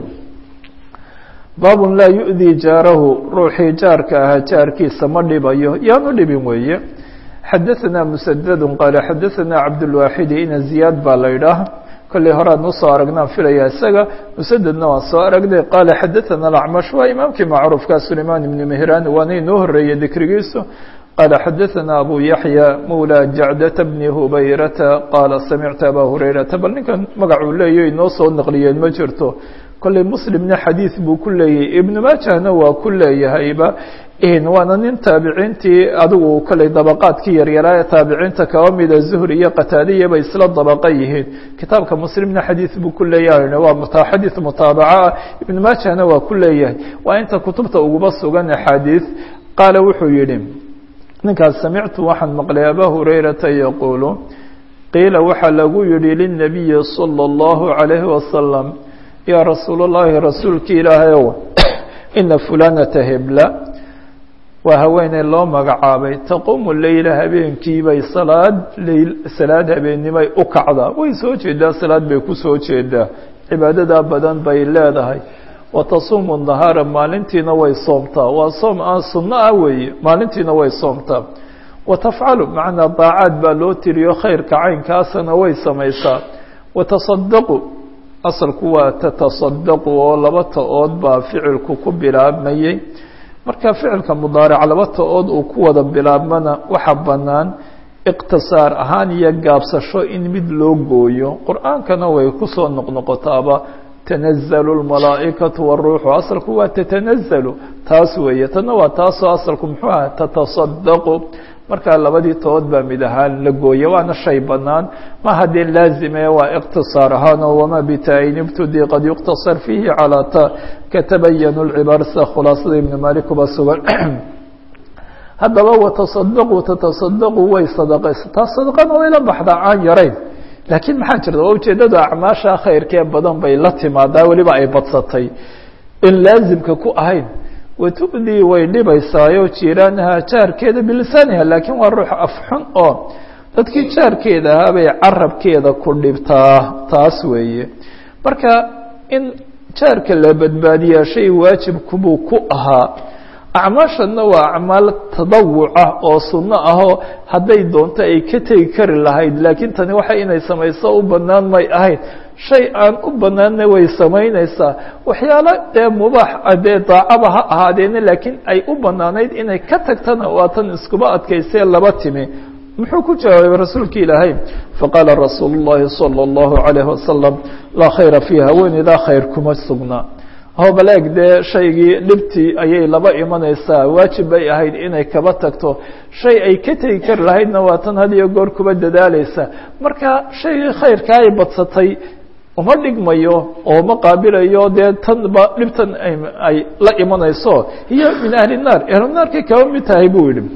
baabun laa yu'dii jaarahu ruuxii jaarka ahaa jaarkiisa ma dhibayo yaanu dhibin weeye xadaثna msdd qaal xadaثna cabdالwaaxidi ina ziyaad baa la idhaah kolley horean usoo aragnaan filaya isaga msdedna waan soo aragnay qaala xadaثna acmash waa imaamkii macruufka sulayman ibn mehran waana inoo horeeyey dikrigiisu qaala xadaثna abu yaحya mawlى jacdة bni hubayrata qaala samictu aba hurayrata bal ninkan magacuu leeyo inoo soo naqliyeen ma jirto kolley muslimna xadiid buu ku leeyahay ibnu maajahna waa ku leeyahayba waana nin taabiciintii adigu kolley dabaqaadkii yaryaraa ee taabiciinta kaba mida zuhri iyo qataadiya bay isla dabaqa yihiin kitaabka muslimna xadiid buu ku leeyahay waa xadiid mutaabaca ah ibnu maajahna waa ku leeyahay waa inta kutubta uguba sugan axaadiid qaala wuxuu yidhi ninkaas samictu waxaan maqlay abaa hurayrata yaquulu qiila waxaa lagu yihi lilnabiyi salى اllahu عalayhi wasalam yaa rasuul اllahi rasuulki ilaahayow ina fulanata hebla waa haweeney loo magacaabay taquumu leyla habeenkiibay salaad leyl salaad habeennimay u kacdaa way soo jeedaa salaad bay ku soo jeedaa cibaadadaa badan bay leedahay wa tasuumu nahaara maalintiina way soomtaa waa soom aan sunno ah weeye maalintiina way soomtaa wa tafcalu macnaa daacaad baa loo tiriyo khayrka caynkaasana way samaysaa wa tasadaqu asalku waa tatasadaqu oo laba ta-ood baa ficilku ku bilaabmayey marka ficilka mudaaric laba ta-ood uu ku wada bilaabmana waxaa bannaan iqtisaar ahaan iyo gaabsasho in mid loo gooyo qur-aankana way kusoo noqnoqotaaba tanazalu lmalaa'ikatu waruuxu asalku waa tatanazalu taas weeye tana waa taasoo asalku muxuu aha tatasadaqu markaa labadii tood baa mid ahaan la gooya waana shay bannaan ma haddee laazime waa iqtisaar ahaanoo wamaa bitaayin ibtudi qad yuqtasar fiihi calaa ta katabayanu lcibaar sida khulaasada ibnu malik kuba sugan haddaba watasadaqu tatasadaqu way sadaqaysataa sadaqana way la baxdaa aan yarayn laakiin maxaa jirta waa ujeeddada acmaasha khayrkee badan bay la timaadaa weliba ay badsatay in laazimka ku ahayn watu'dii way dhibaysaayo jiiraanaha jaarkeeda bilisaaniha laakiin waa ruux afxun oo dadkii jaarkeeda ahaa bay carabkeeda ku dhibtaa taas weeye marka in jaarka la badbaadiyaa shay waajibkubuu ku ahaa acmaashanna waa acmaal tadawuca oo sunno ahoo hadday doonto ay ka tegi kari lahayd laakiin tani waxa inay samayso u bannaan may ahayd shay aan u bannaanna way samaynaysaa waxyaalo dee mubaax dee daacaba ha ahaadeena laakiin ay u bannaanayd inay ka tagtana waa tan iskuba adkaysee laba timi muxuu ku jawaabay rasuulka ilaahay faqaala rasuulu llahi salى اllahu عalayh wasalam laa khayra fii haweeneydaa khayr kuma sugna hobaleeg dee shaygii dhibtii ayay laba imanaysaa waajib bay ahayd inay kaba tagto shay ay ka tegi kari lahaydna waa tan had iyo goor kuba dadaalaysa marka shaygii khayrka ay badsatay uma dhigmayo oo ma qaabilayo dee tanba dhibtan ay la imanayso hiyo min ahli الnaar ahlunaarkay kaba mid tahay buu yihi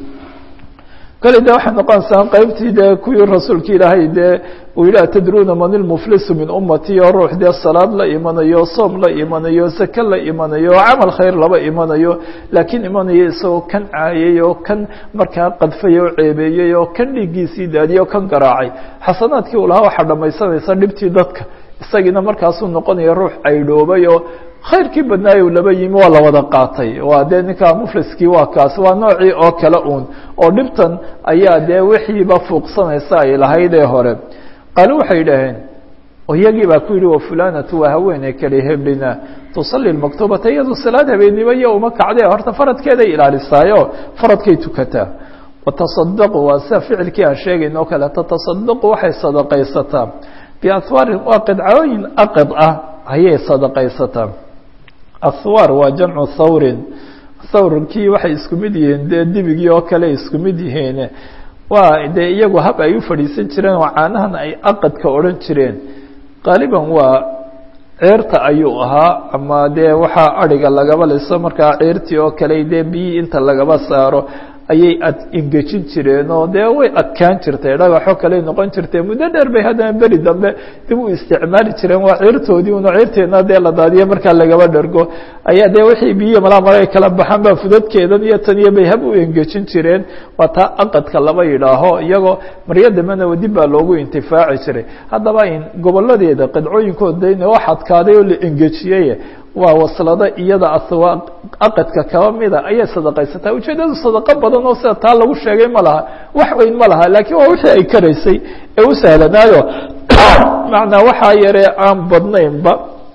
kale de waxay noqonaysaa qaybtii dee kuwii rasuulka ilaahay dee uu yidhi atadruuna man ilmuflisu min ummati oo ruux dee salaad la imanayo soom la imanayo sake la imanayo camal khayr laba imanayo laakiin imanayo isagoo kan caayay oo kan markaa qadfay oo ceebeeyey oo kan dhiiggiisii daadiyey oo kan garaacay xasanaadkii uu lahaa waxaa dhamaysanaysa dhibtii dadka isagiina markaasuu noqonaya ruux caydhoobay oo khayrkii badnaayo laba yimi waa la wada qaatay waa dee ninkaa mufliskii waa kaas waa noocii oo kale uun oo dhibtan ayaa dee wixiiba fuuqsanaysa ay lahayd ee hore qaalo waxay yidhaaheen iyagii baa ku yidhi wa fulanatu waa haweeney kale heblina tusalli maktubata iyadu salaad habeennimo iyo uma kacdee horta faradkeeday ilaalisaayo faradkay tukataa watasadaqu waa sida ficilkii aan sheegayn oo kale tatasadaqu waxay sadaqaysataa biahwaarin waa qidcooyin aqid ah ayay sadaqaysataa ahwaar waa jamcu thawrin thawrkii waxay isku mid yihiin dee dibigii oo kale isku mid yihiin waa dee iyagu hab ay u fadhiisan jireen oo caanahan ay aqadka odhan jireen qaaliban waa ceerta ayuu ahaa ama dee waxaa adhiga lagaba liso markaa ceertii oo kale dee biyii inta lagaba saaro ayay ad ingejin jireen oo dee way adkaan jirtay dhagaxoo kale noqon jirtay muddo dheer bay haddana beri dambe dib u isticmaali jireen waa ceertoodii una ceerteedna dee la daadiyo markaa lagaba dhergo ayaa dee wixii biyihi malaa mara ay kala baxaan ba fudadkeedan iyo tan iyo bay hab u engejin jireen waa taa aqadka laba yidhaaho iyagoo maryo dambena dib baa loogu intifaaci jiray haddaba in goboladeeda qidcooyinkooda wax adkaaday oo la engejiyey waa waslado iyada aswa aqadka kaba mida ayay sadaqaysataa ujeedadu sadaqo badan oo sida taa lagu sheegay ma laha wax weyn ma laha laakiin waa wixii ay karaysay ee u sahlanaayo macnaa waxaa yaree aan badnaynba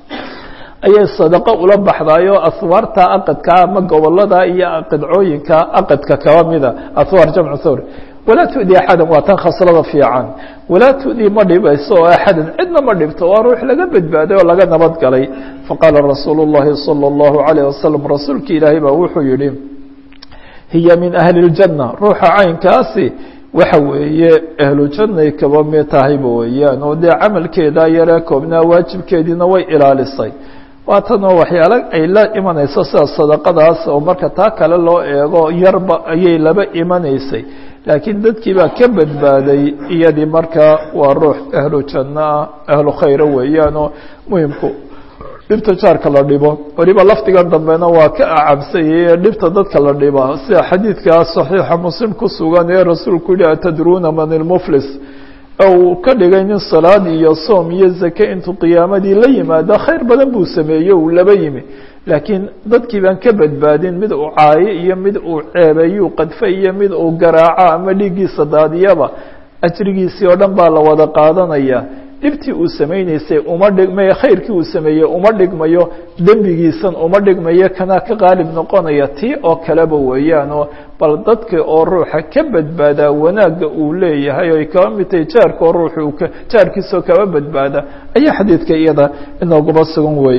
ayay sadaqo ula baxdayo aswaarta aqadka ama gobolada iyo qidcooyinka aqadka kaba mida aswaar jamcu thawr walaa tudi axadan waa tan khaslada fiican walaa tudi ma dhibayso oo axadan cidna ma dhibto waa ruux laga badbaaday oo laga nabad galay faqaala rasuulu اllahi salى اllahu alayh wasalam rasuulki ilaahay baa wuxuu yihi hiya min ahli اljanna ruuxa caynkaasi waxa weeye ahlujanay kaba mi tahayba weeyaan oo dee camalkeeda yaree koobnaa waajibkeediina way ilaalisay waa tanoo waxyaalo ay la imanayso sida sadaqadaas oo marka taa kale loo eego yarba ayay laba imanaysay laakiin dadkii baa ka badbaaday iyadii markaa waa ruux ahlu jannoah ahlu khayra weeyaanoo muhimku dhibta jaarka la dhibo weliba lafdigan dambena waa ka acabsayay dhibta dadka la dhiba sida xadiidkaa saxiixa muslim ku sugan ee rasuulku yihi atadruuna man ilmuflis uu ka dhigay nin salaad iyo soom iyo zake intuu qiyaamadii la yimaado khayr badan buu sameeye uu laba yimi laakiin dadkii baan ka badbaadin mid uu caayo iyo mid uu ceebeeyuu qadfe iyo mid uu garaaco ama dhiiggiisa daadiyaba ajrigiisii oo dhan baa la wada qaadanaya dhibtii uu samaynaysay uma dhigmayo khayrkii uu sameeyey uma dhigmayo dembigiisan uma dhigmayo kanaa ka qaalib noqonaya tii oo kaleba weeyaanoo bal dadka oo ruuxa ka badbaadaa wanaagga uu leeyahay oo ay kaba mid tahay jaarka oo ruuxa uu ka jaarkiisoo kaba badbaada ayaa xadiidka iyada inoogaba sugan wey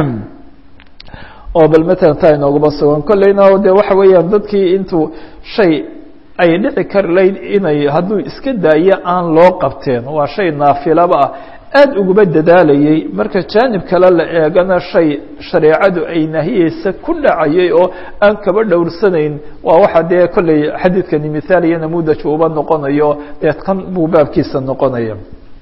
oo bal matalan taa inoogaba sugan kolleyna de waxa weeyaan dadkii intuu shay ay dhici kari layd inay hadduu iska daayo aan loo qabteen waa shay naafilaba ah aada uguma dadaalayay marka jaanib kale la eegana shay shareecadu ay nahiyeysa ku dhacayay oo aan kaba dhowrsanayn waa waxa dee kolley xadiidkani mithaal iyo namudaj uba noqonayo dee kan buu baabkiisa noqonaya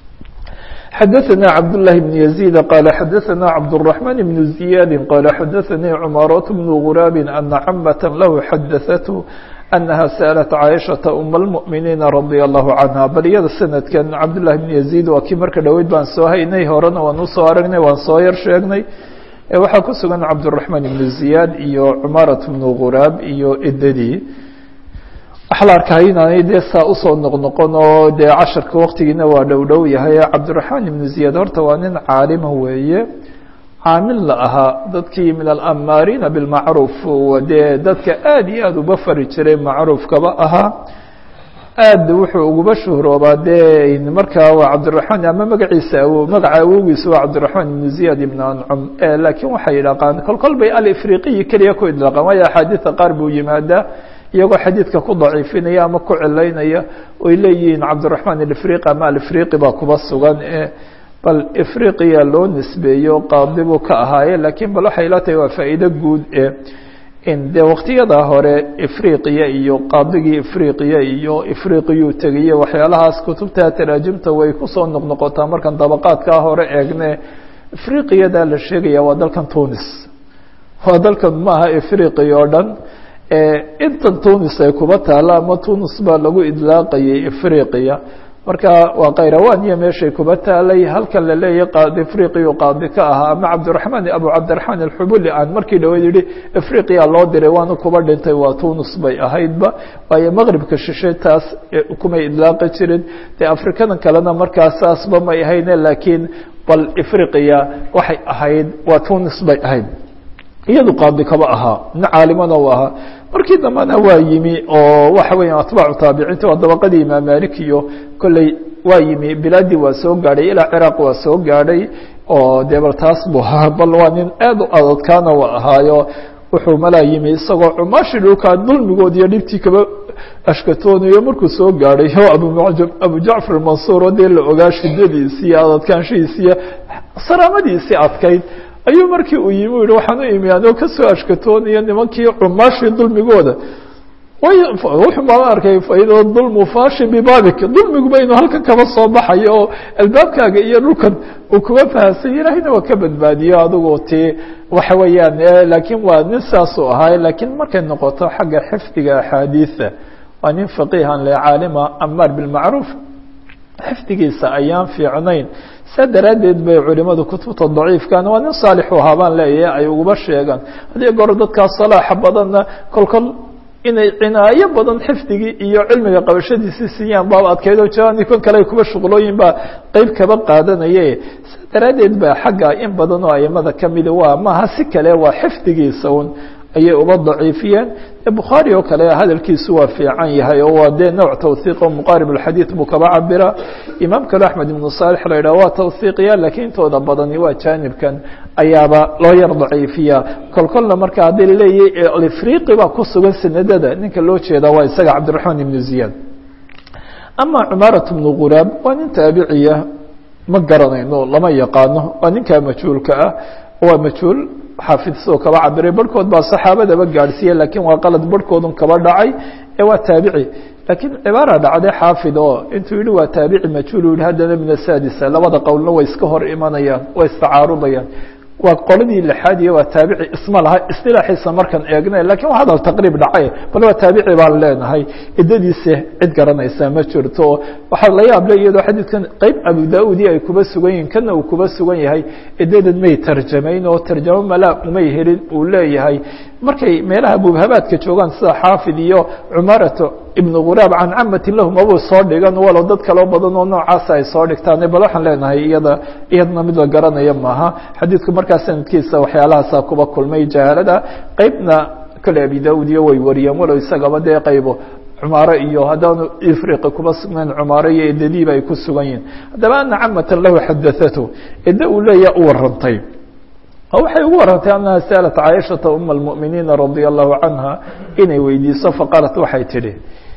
xadaثna cabdاللahi بن يزيد qال xadaثna cabdالرحمن بن زiyاd qال xadaثnii cmاaraة بن غurاab أna cmة lah xadaثته أنها sألت cاaشhaةa أم المؤمiنiiن رaضي الله عنها bal iyada sanadkan cabdاللahi بن يزيد waa kii marka dhoweyd baan soo haynay horena waan usoo aragnay waan soo yar sheegnay waxaa ku sugan cabdالرaحman iبn زiyaad iyo cmaaraة بn quraab iyo edadii waxaa la arkaa inaanay dee saa usoo noqnoqon oo dee casharka waktigiina waa dhow dhow yahay cabdالرaحman iبn زiyaad horta waa nin caalima weeye caamil la ahaa dadkii min alamaariina bilmacruuf dee dadka aad iyo aada uba fari jiray macruufkaba ahaa aad wuxuu uguba shuhroobaa dee markaa waa cabdiraxmaan ama magaciisa awo magaca awogiisa waa cabdiraxmaan ibnu ziyaad ibn ancum laakiin waxay idhaqaan kol kol bay alifriqiyi keliya ku idlaaqaan waayo axaadiida qaar buu yimaadaa iyagoo xadiidka ku daciifinaya ama ku cilaynaya oy leeyihiin cabdiraxmaan alifriqi ama alifriqi baa kuba sugan bal ifriqiya loo nisbeeyo qaadi buu ka ahaaye laakiin bal waxay la tahay waa faa'iido guud e in dee waqtiyada hore ifriqiya iyo qaadigii ifriqiya iyo ifriqiyuu tegiye waxyaalahaas kutubta taraajimta way kusoo noqnoqotaa markan dabaqaadkaa hore eegne ifriqiyadaa la sheegaya waa dalkan tunis waa dalkan maaha ifriqiya oo dhan intan tunis ay kuba taalla ama tunis baa lagu idlaaqayay ifriqiya marka waa kayrawaniya meeshay kuba taalay halkan la leeyahay qaadi ifriqiyu qaadi ka ahaa ama cabdiraxmaan abu cabdiraxmaan alxubuli aan markii dhaweyd yihi ifriqiya loo diray waana kuba dhintay waa tunis bay ahaydba waayo maqribka shishe taas kumay idlaaqi jirin dee afrikadan kalena markaas saasba may ahayne laakiin bal ifriqiya waxay ahayd waa tunis bay ahayd iyadu qaadi kaba ahaa nin caalimana u ahaa markii dambena waa yimi oo waxa weya atbaacu taabiciinta waa dabaqadii imaam malik iyo kolley waa yimi bilaadii waa soo gaadhay ilaa ciraaq waa soo gaadhay oo dee bal taas buu ahaa bal waa nin aad u adadkaana waa ahaayo wuxuu malaa yimi isagoo cumaashi dhulkaa dulmigood iyo dhibtii kaba ashkatoonayo markuu soo gaadhay o abumajab abu jacfar mansuur oo dee la ogaa shidadiisi iyo adadkaanshihiisi iyo saraamadiisii adkayd ayuu markii uu yimi u yihi waxaan u imi anoo kasoo ashkatoonaya nimankii cumaashii dulmigooda wuxuu baan arkay faida dulmu fashin bibaabik dulmiguba inuu halkan kaba soo baxayo oo albaabkaaga iyo dhulkan uu kuga fahamsanya ilaahayna waa ka badbaadiyo adigu ti waxa weeyaan laakiin waa nin saasuu ahaay laakiin markay noqoto xagga xifdiga axaadiida waa nin faqiihan le caalima amaar bilmacruuf xifdigiisa ayaan fiicnayn saa daraaddeed bay culimadu kutubta daciifkan waa nin saalixu ahaa baan leeyahay ay uguba sheegaan haddii goor dadkaa salaaxa badanna kolkol inay cinaayo badan xifdigii iyo cilmiga qabashadiisi siiyaan baaba adkaydo jani kon kale kuba shuqlooyin baa qeyb kaba qaadanaye saa daraaddeed ba xagga in badan oo aimada kamida waa maaha si kale waa xifdigiisa un ayay uba daciifiyeen bukhaari oo kale hadalkiisu waa fiican yahay oo waa dee nooc tawhiiq oo muqaarib alxadiid buu kaba cabira imaam kale axmed ibnu saalix la yidhah waa tawhiiqiya laakiin intooda badani waa jaanibkan ayaaba loo yar daciifiya kol kolna marka haddii laleeyahy alifriqi baa ku sugan sanadada ninka loo jeeda waa isaga cabdiraxmaan ibnu ziyaad ama cumaarat bnu quraab waa nin taabiciya ma garanayno lama yaqaano waa ninkaa majhuulka ah waa majhuul xaafid sidoo kaba cabiray barhkood baa saxaabadaba gaadhsiiye lakiin waa qalad barhkoodun kaba dhacay ee waa taabici laakiin cibaara dhacday xaafid oo intuu yihi waa taabici majhuul yihi haddana min asaadisa labada qowlna way iska hor imanayaan way istacaarudayaan waa qoladii lixaad iyo waa taabici isma laha istilaaxiisa markaan eegna lakin waa hadal taqriib dhacay bal waa taabici baan leenahay idadiisa cid garanaysa ma jirto waxaa la yaable iyadoo xadiidkan qeyb abu da-udi ay kuba sugan yihin kana uu kuba sugan yahay idadan may tarjamayn oo tarjamo malaa umay helin uu leeyahay markay meelaha mubhabaadka joogaan sida xaafid iyo cumaarato ibn quraab can camatin lahum abuu soo dhigan walow dad kaloo badan oo noocaasa ay soo dhigtaan bal waxaan leenahay iyada iyadna mid la garanaya maaha xadiidku markaa sanadkiisa waxyaalahaasa kuba kulmay jahaalada qeybna kale abi da-ud iyo way wariyeen walow isagaba dee qaybo cumaaro iyo haddaanu ifriqi kuba sugnayn cumaaro iyo edadiiba ay ku sugan yihin haddaba ana camatan lahu xadathatu ede uu leeyaha u warantay waxay ugu warantay anaha saalat caaishata uma اlmuminiina radia allahu canha inay weydiiso faqaalat waxay tidhi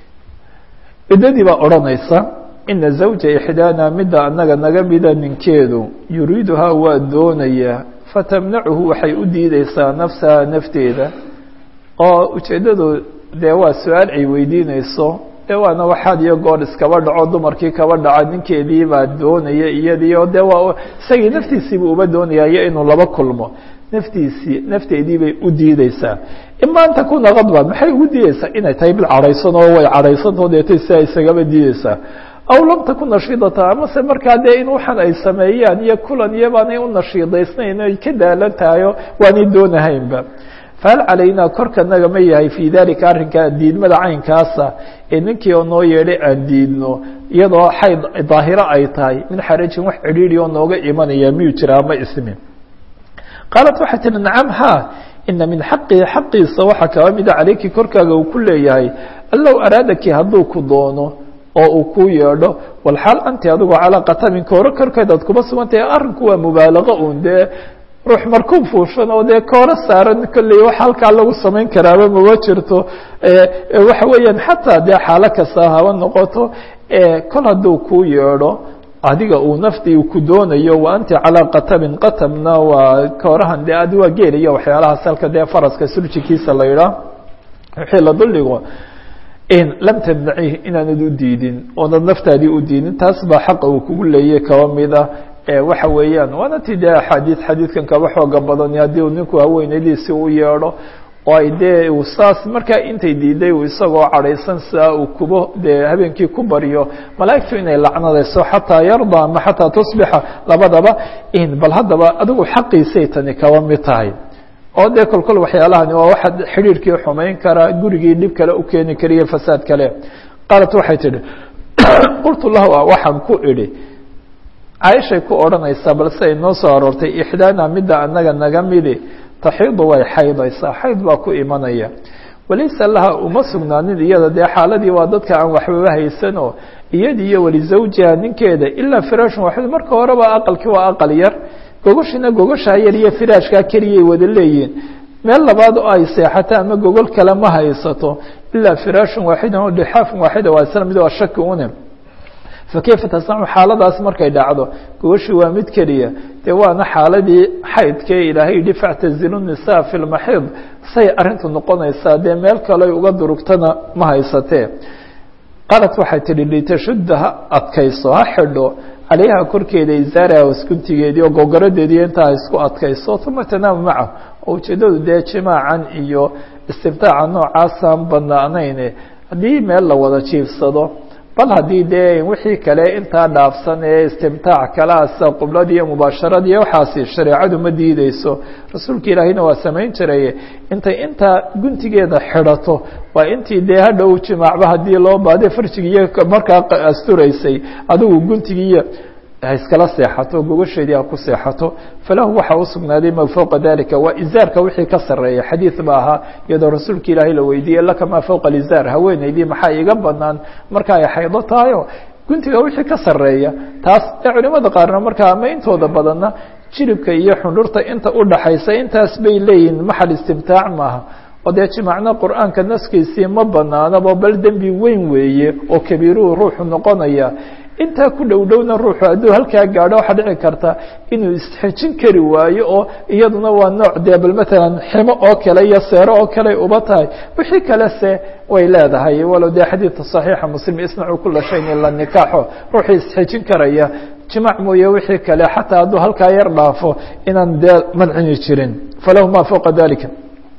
ciddadii baa odhanaysa ina zawja ixdaana midda anaga naga mida ninkeedu yuriiduhaa waa doonayaa fatamnacuhu waxay u diideysaa nafsaha nafteeda oo ujeeddadu dee waa su-aal ay weydiineyso de waana waxaad iyo goor iskaba dhaco dumarkii kaba dhaca ninkeedii baa doonaya iyadii oo de waa isagii naftiisiibuu uba doonaya iyo inuu laba kulmo naftiisii nafteedii bay u diideysaa ima an takuna kadban maxay ugu diideysaa inay tahay bil cadhaysan oo way cadhaysantao deetay sidaa isagaba diideysaa aw lam takun nashiidata amase markaa dee in waxaan ay sameeyaan iyo kulan iyo baanay u nashiidaysnayn ay ka daalan tahayo waanay doonahaynba fahal calaynaa korkanaga ma yahay fii dalika arrinkaa diidmada caynkaasa ee ninkii oo noo yeedhay aan diidno iyadoo xayd daahiro ay tahay min xarajin wax cidhiidhi oo nooga imanaya miyuu jiraa ma ismin qaalat waxay tihi nacam ha ina min xaqihi xaqiisa waxaa kaba mida calayki korkaaga uu ku leeyahay allow araadaki hadduu ku doono oo uu ku yeedho walxaal anti adigoo calaa qatamin kooro korkeedaad kuma sugantahay arrinku waa mubaalaqo un dee ruux markuu fuushan oo dee kooro saaran kolley wax halkaa lagu samayn karaaba mama jirto waxa weeyaan xataa dee xaalo kasta haba noqoto kol hadduu ku yeedho adiga uu naftii ku doonayo wa anti calaa qatamin qatamna waa koorahan dee adi waa geeliya waxyaalahaas halka dee faraska surjikiisa la yidhaah wixii la duldhigo lam tamnacih inaanad u diidin oonad naftaadii u diidin taas baa xaqa uu kugu leeyay kaba mida waxa weeyaan waana ti dee axaadiid xadiidkan kaba xooga badan haddii uu ninku haweenaydiisi u yeedho oo ay dee saas markaa intay diiday uu isagoo cadhaysan sidaa uu kubo dee habeenkii ku baryo malaa'igtu inay lacnadayso xataa yarda ama xataa tusbixa labadaba bal haddaba adigu xaqiisay tani kaba mid tahay oo dee kol kol waxyaalahani waa waxa xidhiirkii xumayn kara gurigii dhib kale u keeni kariyo fasaad kale qaalat waxay tidhi qultu lahu waxaan ku idhi caaishay ku odhanaysaa balse ay noo soo aroortay ixdaana midda anaga naga midi taxiidu way xaydaysaa xayd baa ku imanaya walaysa laha uma sugnaanin iyada dee xaaladii waa dadka aan waxbaba haysanoo iyadi iyo walizawjiha ninkeeda ilaa firaashun waxid marka horeba aqalkii waa aqal yar gogoshina gogoshaa yar iyo firaashkaa keliyay wada leeyihin meel labaad oo ay seexato ama gogol kale ma haysato ilaa firaashun waaxidan oo dixaafun waaxida waa isla mid waa shaki une fakayfa tasnacu xaaladaas markay dhacdo gogoshii waa mid keliya dee waana xaaladii xaydkee ilaahay yihi factazilu nisaa fi lmaxiid say arrintu noqonaysaa dee meel kale uga durugtana ma haysatee qaalat waxay tihi litashudda ha adkayso ha xidho calayha korkeeda isaaraha waskuntigeedii oo gogaradeedii intaa isku adkayso uma tanaamu macahu oo ujeeddadu dee jimaacan iyo istimtaaca noocaasaan banaanayne haddii meel la wada jiifsado bal haddii dee wixii kale intaa dhaafsan ee istimtaac kalaasa qublad iyo mubaasharad iyo waxaasi shareecadu ma diideyso rasuulka ilaahiyna waa samayn jiraye intay intaa guntigeeda xidhato waa intii dee hadhow jimaacba haddii loo baade farjigiiyo markaa asturaysay adigu guntigiiyo ha iskala seexato gogosheedii ha ku seexato falahu waxaa usugnaaday ma fowqa dalika waa izaarka wixii ka sareeya xadiid ba ahaa iyadoo rasuulka ilaahay la weydiiyey laka maa fowqa alizaar haweeneydii maxaa iga banaan marka ay xaydo tahayo guntiga wixii ka sareeya taas ee culimada qaarna markaa ama intooda badanna jiribka iyo xundhurta inta udhaxaysa intaas bay leeyihin maxal istimtaac maaha oo dee jimaacna qur-aanka naskiisii ma banaanaba bal dembi weyn weeye oo kabiiruhu ruuxu noqonaya intaa ku dhow dhowna ruuxu hadduu halkaa gaadho waxaa dhici karta inuu isxejin kari waayo oo iyaduna waa nooc dee bal matalan ximo oo kale iyo seero oo kale uba tahay wixii kale se way leedahay walow dee xadiidka صaxiixa muslim isnacu kula shayin ila nikaaxo ruuxii isxejin karaya jimaac mooye wixii kale xataa hadduu halkaa yar dhaafo inaan dee mancini jirin falahu ma fowqa dalika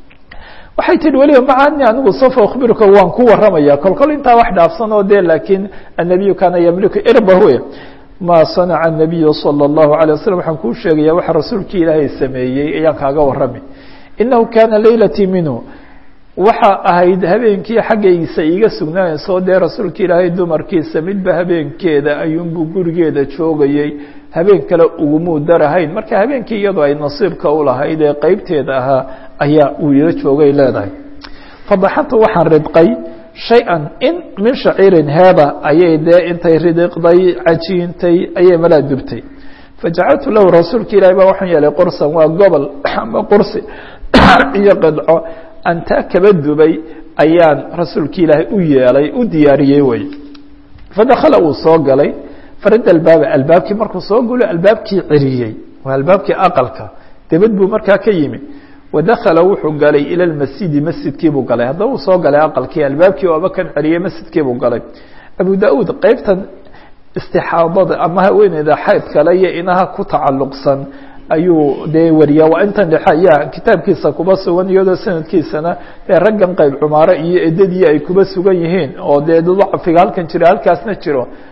waxay tihi weliba macani anigu sofa akhbiruka waan ku waramaya kol kol intaa wax dhaafsan oo de laakiin annabiyu kaana yamliku irbahu ma sanaca الnabiyu salى الlahu عalيه waslm waxaan kuu sheegaya waxa rasuulkii ilaahay sameeyey ayaan kaaga warami inahu kana laylatii minhu waxa ahayd habeenkii xaggaysa iiga sugnaanayso dee rasuulka ilaahay dumarkiisa midba habeenkeeda ayuunbuu gurigeeda joogayey habeen kale ugumuu darahayn marka habeenkii iyadoo ay nasiibka ulahayd ee qeybteeda ahaa ayaa uu ila joogay leedahay fadaxantu waxaan ridqay shay-an in min shaciirin heeba ayay dee intay ridiqday cajiintay ayay malaa dubtay fajacaltu lahu rasuulka ilahi baa waxaan yeelay qursan waa gobol ama qursi iyo qidco aan taa kaba dubay ayaan rasuulka ilaahay u yeelay u diyaariyey wey fadakala uu soo galay farada albaaba albaabkii markuu soo gulo albaabkii ceriyey waa albaabkii aqalka debad buu markaa ka yimi wadakala wuxuu galay ila lmasjidi masjidkii buu galay haddaba uu soo galay aqalkii albaabkii ooba kan ceriyey masjidkii buu galay abu da-uud qeybtan istixaadada ama haweeneyda xayd kale iyo inaha ku tacalluqsan ayuu dee wariyaa waa intan dhexe ayaa kitaabkiisa kuba sugan iyadoo sanadkiisana dee raggan qayb cumaare iyo edadii ay kuba sugan yihiin oo dee dacfiga halkan jira halkaasna jiro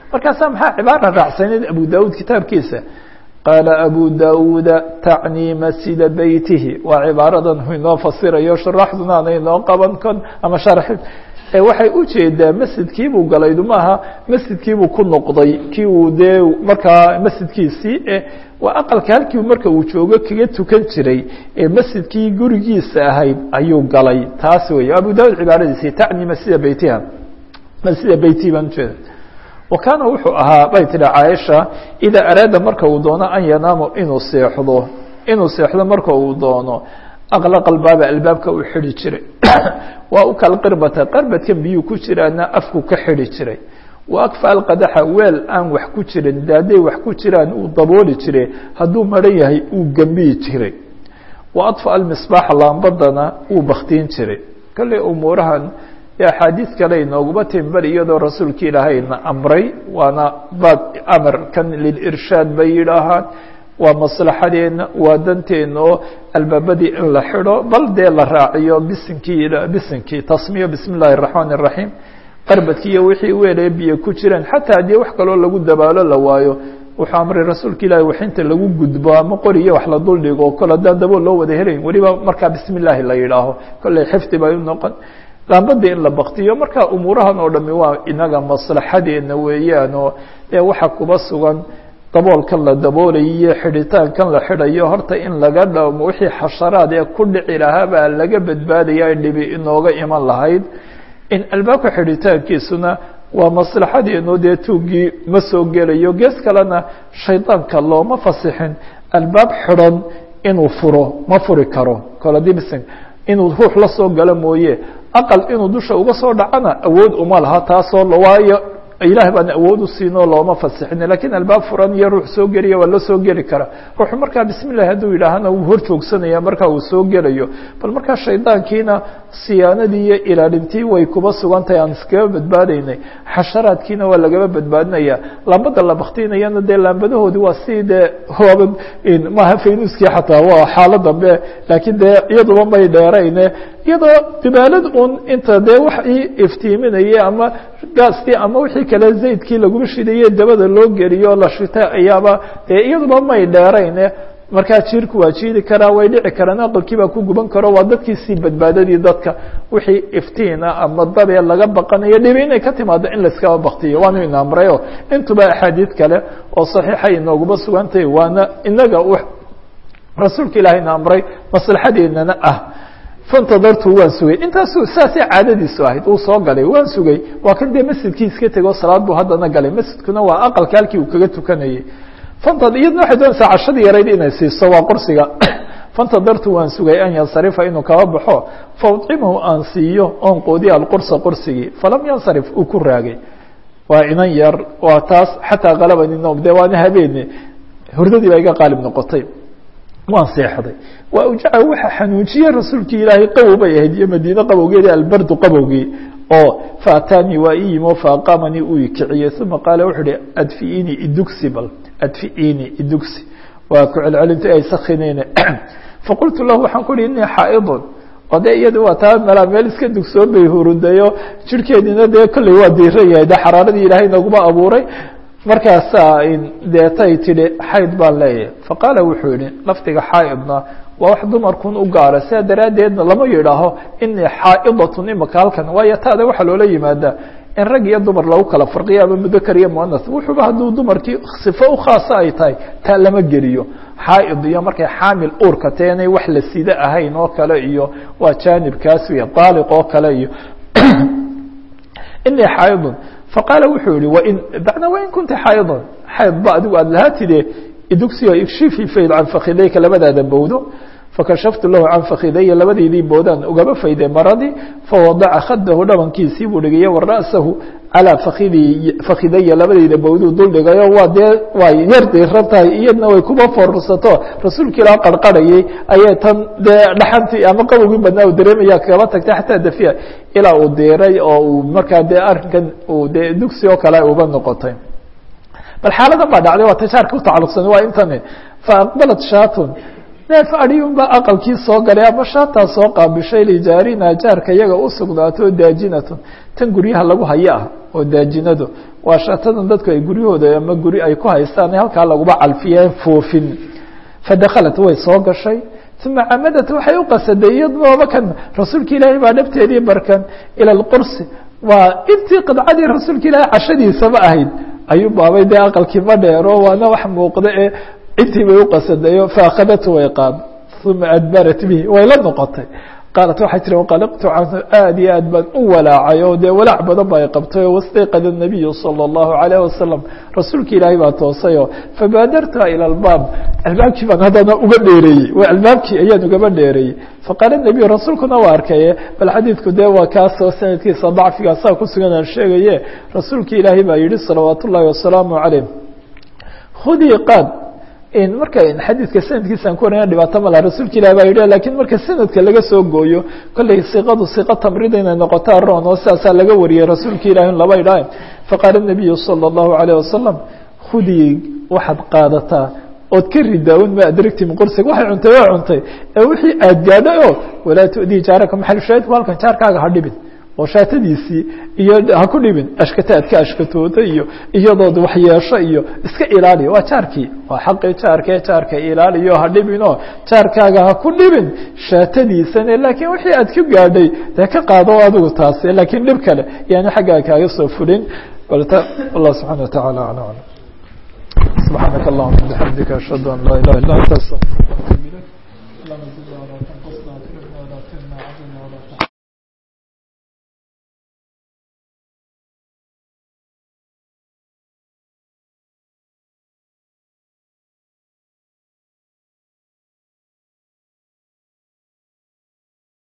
markaasaa maxaa cibaara raacsanayd abu daud kitaabkiisa qaala abu dauuda tacnii masjida beytihi waa cibaaradan inoo fasirayo shuraaxduna ana inoo qaban kon ama sharxi waxay ujeedaa masjidkiibuu galaydu maaha masjidkiibuu ku noqday kii uu dee markaa masjidkiisii waa aqalka halkii marka uu joogo kaga tukan jiray ee masjidkii gurigiisa ahayd ayuu galay taas wey abu daud cibaaradiisi tacni masjida beytiha masjida beytihi baan ujeeda wa kaana wuxuu ahaa bay tihi caaisha idaa araada marka uu doono an yanaamo inuu seexdo inuu seexdo marka uu doono aqlaqa albaaba albaabka uu xidhi jiray waa u kal qirbata qarbadkan biyuu ku jiraana afku ka xidhi jiray wa akfa alqadaxa weel aan wax ku jirin daaday wax ku jiraan uu dabooli jiray hadduu maran yahay uu gembiyi jiray wa adfa almisbaaxa laambadana uu baktiin jiray kolley umuurahan axaadiid kale inooguma timbal iyadoo rasuulka ilaahayna amray waana baab amarkan lilirshaad bay yidhaahaan waa maslaxadeena waa danteena oo albaabadii in la xidho bal dee la raaciyo bisinkii bisinkii tasmiyo bismi اllahi الرaحmaan الرaحيم qarbadki iyo wixii weelaya biyo ku jireen xataa haddii wax kaloo lagu dabaalo la waayo wuxuu amray rasuulka ilahi waxinta lagu gudbo ama qoriyo wax la dul dhigo kol haddaan dabool loo wada helayn weliba markaa bismi اllahi la yidhaaho kolley xifdi bay u noqon laambadii in la baktiyo marka umuurahan oo dhami waa inaga maslaxadeena weeyaan oo dee waxa kuba sugan daboolkan la daboolayo iyo xidhitaankan la xidhayo horta in laga dhamo wixii xasharaad ee ku dhici lahaa baa laga badbaadaya ay dhibi inooga iman lahayd in albaabka xidhitaankiisuna waa maslaxadeenu dee tuugii ma soo gelayo gees kalena shaydaanka looma fasixin albaab xidhan inuu furo ma furi karo coladibsing inuu ruux la soo galo mooye aqal inuu dusha uga soo dhacana awood uma laha taasoo waayo ilaah baan awood u siinoo looma fasixin lakiin albaab furan iyo ruux soo geliya waa la soo geli kara ruuxu markaa bismi llahi hadduu yidhaahana wuu hor joogsanaya marka uu soo gelayo bal markaa shaydaankiina siyaanadii iyo ilaalintii way kuba sugan tahay aan iskaga badbaadaynay xasharaadkiina waa lagaba badbaadinaya laambada la baktinayana dee laambadahoodi waa si dee hooba maaha faynuskii xataa waa xaalo dambe laakiin dee iyaduba may dheerayne iyadoo dibaalad un inta dee wax ii iftiiminaya ama gaastii ama wixii kale zaydkii laguma shidaye dabada loo geliyo la shita ayaaba dee iyaduba may dheerayne markaa jiirku waa jiidi karaa way dhici karaan aqalkii baa ku guban karo waa dadkiisii badbaadadii dadka wixii iftiina ama dabee laga baqanayo dhibi inay ka timaado in layskaba baktiyo waanu ina amrayo intuba axaadiid kale oo saxiixa inooguma sugantahay waana inaga rasuulka ilaahayna amray maslaxadeennana ah fantadartu waan sugay intaasu saasay caadadiisu ahayd uu soo galay waan sugay waa kan dee masjidkii iska tego salaad buu haddana galay masjidkuna waa aqalka halkii uu kaga tukanayay fanta iyadna waxay doonaysaa cashadii yarayd inay siiso waa qursiga fantadartu waan sugay an yansarifa inuu kaba baxo faudcimahu aan siiyo oon qoodiya alqursa qursigii falam yansarif uu ku raagay waa inan yar waa taas xataa kalabani noom dee waana habeene hurdadii baa iga qaalib noqotay waan seexday waa ujaca waxa xanuujiye rasuulkii ilaahay qabow bay ahayd iyo madiine qabowgeedi albardu qabowgii oo faataanii waa ii yimo faaqaamanii uu ikiciyey uma qaala wuxuu uhi adfiini idugsi bal adfiini idugsi waa ku celcelinta ay sakineyne faqultu lahu waxaan ku uhi inii xaaidun oo de iyada waa taa melaa meel iska dugsoon bay hurudayo jirhkeediina dee kolley waa diiran yahay de xaraaradii ilaahay naguma abuuray markaasaa deetay tidhi xayd baan leeyahay faqaala wuxuu yihi lafdiga xaaidna waa wax dumarkun u gaara sidaa daraaddeedna lama yidhaaho inii xaa'idatun imaka halkan waayo taada waxaa loola yimaadaa in rag iyo dumar lagu kala farqiyo ama mudakar iyo muanas wuxuuba hadduu dumarkii sifo u khaasa ay tahay taa lama geliyo xaaid iyo markay xaamil uurka tae inay wax la sida ahayn oo kale iyo waa jaanibkaas wey daaliq oo kale iyo inii xaaidun faqaala wuxuu yihi wain bacna wain kunta xaaidon xayd ba adigu aada lahaa tide idugsiyo igshifi fayd can fakidayka labadaada bowdo fakashaftu lahu can fakidaya labadaydii boodaan ugaba fayday maradii fawadaca khadahu dhabankiisii buu dhigayo wa ra'sahu calaa fakidi fakidaya labadayda bowduu dul dhigayo waa dee way yar diiran tahay iyadna way kuba foorsato rasuulka ilaa qarqarhayay ayay tan dee dhaxantii ama qabowgii badnaa u dareemaya kaba tagtay xataa dafiya ilaa uu diiray oo uu markaa dee arrinkan uu dee dugsi oo kale uba noqotay bal xaaladan baa dhacday waa tajaarka utacaluqsan waa intani faaqbalat shaatun neef adiyunbaa aqalkii soo galay ama shaataa soo qaabishay lijaarina jaarka iyaga u sugnaato daajinatun tan guryaha lagu hayo ah oo daajinadu waa shaatadan dadku ay guryahooda ama guri ay ku haystaan halkaa laguba calfiyeen foofin fadakhalat way soo gashay uma camadat waxay u qasaday iyadooba kan rasuulka ilaahay baa dhabteedii barkan ila lqursi waa intii qidcadii rasuulka ilaahay cashadiisaba ahayd ayuu baabay dee aqalkii ma dheero waana wax muuqda ee intii bay u qasadayo faakadatu way qaad uma adbarat bihi way la noqotay qaalat waxay tiri waqalaqtu canhu aad iyo aad baan u walaacay oo dee walaac badan ba ay qabtay oo wastayqada nabiyu salى اllahu alayh wasalam rasuulka ilaahay baa toosayoo fabaadartuha ilى albaab albaabkii baan haddana uga dheereeyey waa albaabkii ayaan ugaba dheereeyey faqaala nebiyu rasuulkuna waa arkaye bal xadiidku dee waa kaasoo sanadkiisa dacfigaa saa ku sugan aan sheegaye rasuulka ilaahay baa yihi salawaat ullahi wasalaamu calayh khudii qaad marka xadiidka sanadkiisaan ku warana dhibaato ma laha rasuulka ilah baa yidhi lakiin marka sanadka laga soo gooyo kolley siqadu siqa tamrida inay noqotaa roon oo sidaasaa laga wariyey rasuulka ilahi in laba idhaah faqaala nabiyu salى اllahu alayh wasalam khudii waxaad qaadataa ood ka ridaa-un ma adragti min qursiga waxay cuntay waa cuntay ee wixii aad gaadhay oo walaa tu'dii jaaraka maxalushaahidku halkan jaarkaaga ha dhibin oo shaatadiisii iyo ha ku dhibin ashkata aad ka ashkatooda iyo iyadood waxyeesho iyo iska ilaaliya waa jaarkii waa xaqii jaarkee jaarka ilaaliyo ha dhibinoo jaarkaaga ha ku dhibin shaatadiisane laakiin wixii aad ka gaadhay dee ka qaado adigu taasi laakiin dhib kale yaani xaggaa kaaga soo fulin balta allah subxana wa taعala alى alam subxaanaka allahuma bixamdika ashhadu an laa ilaha illa anta astaqfirka atub ilayk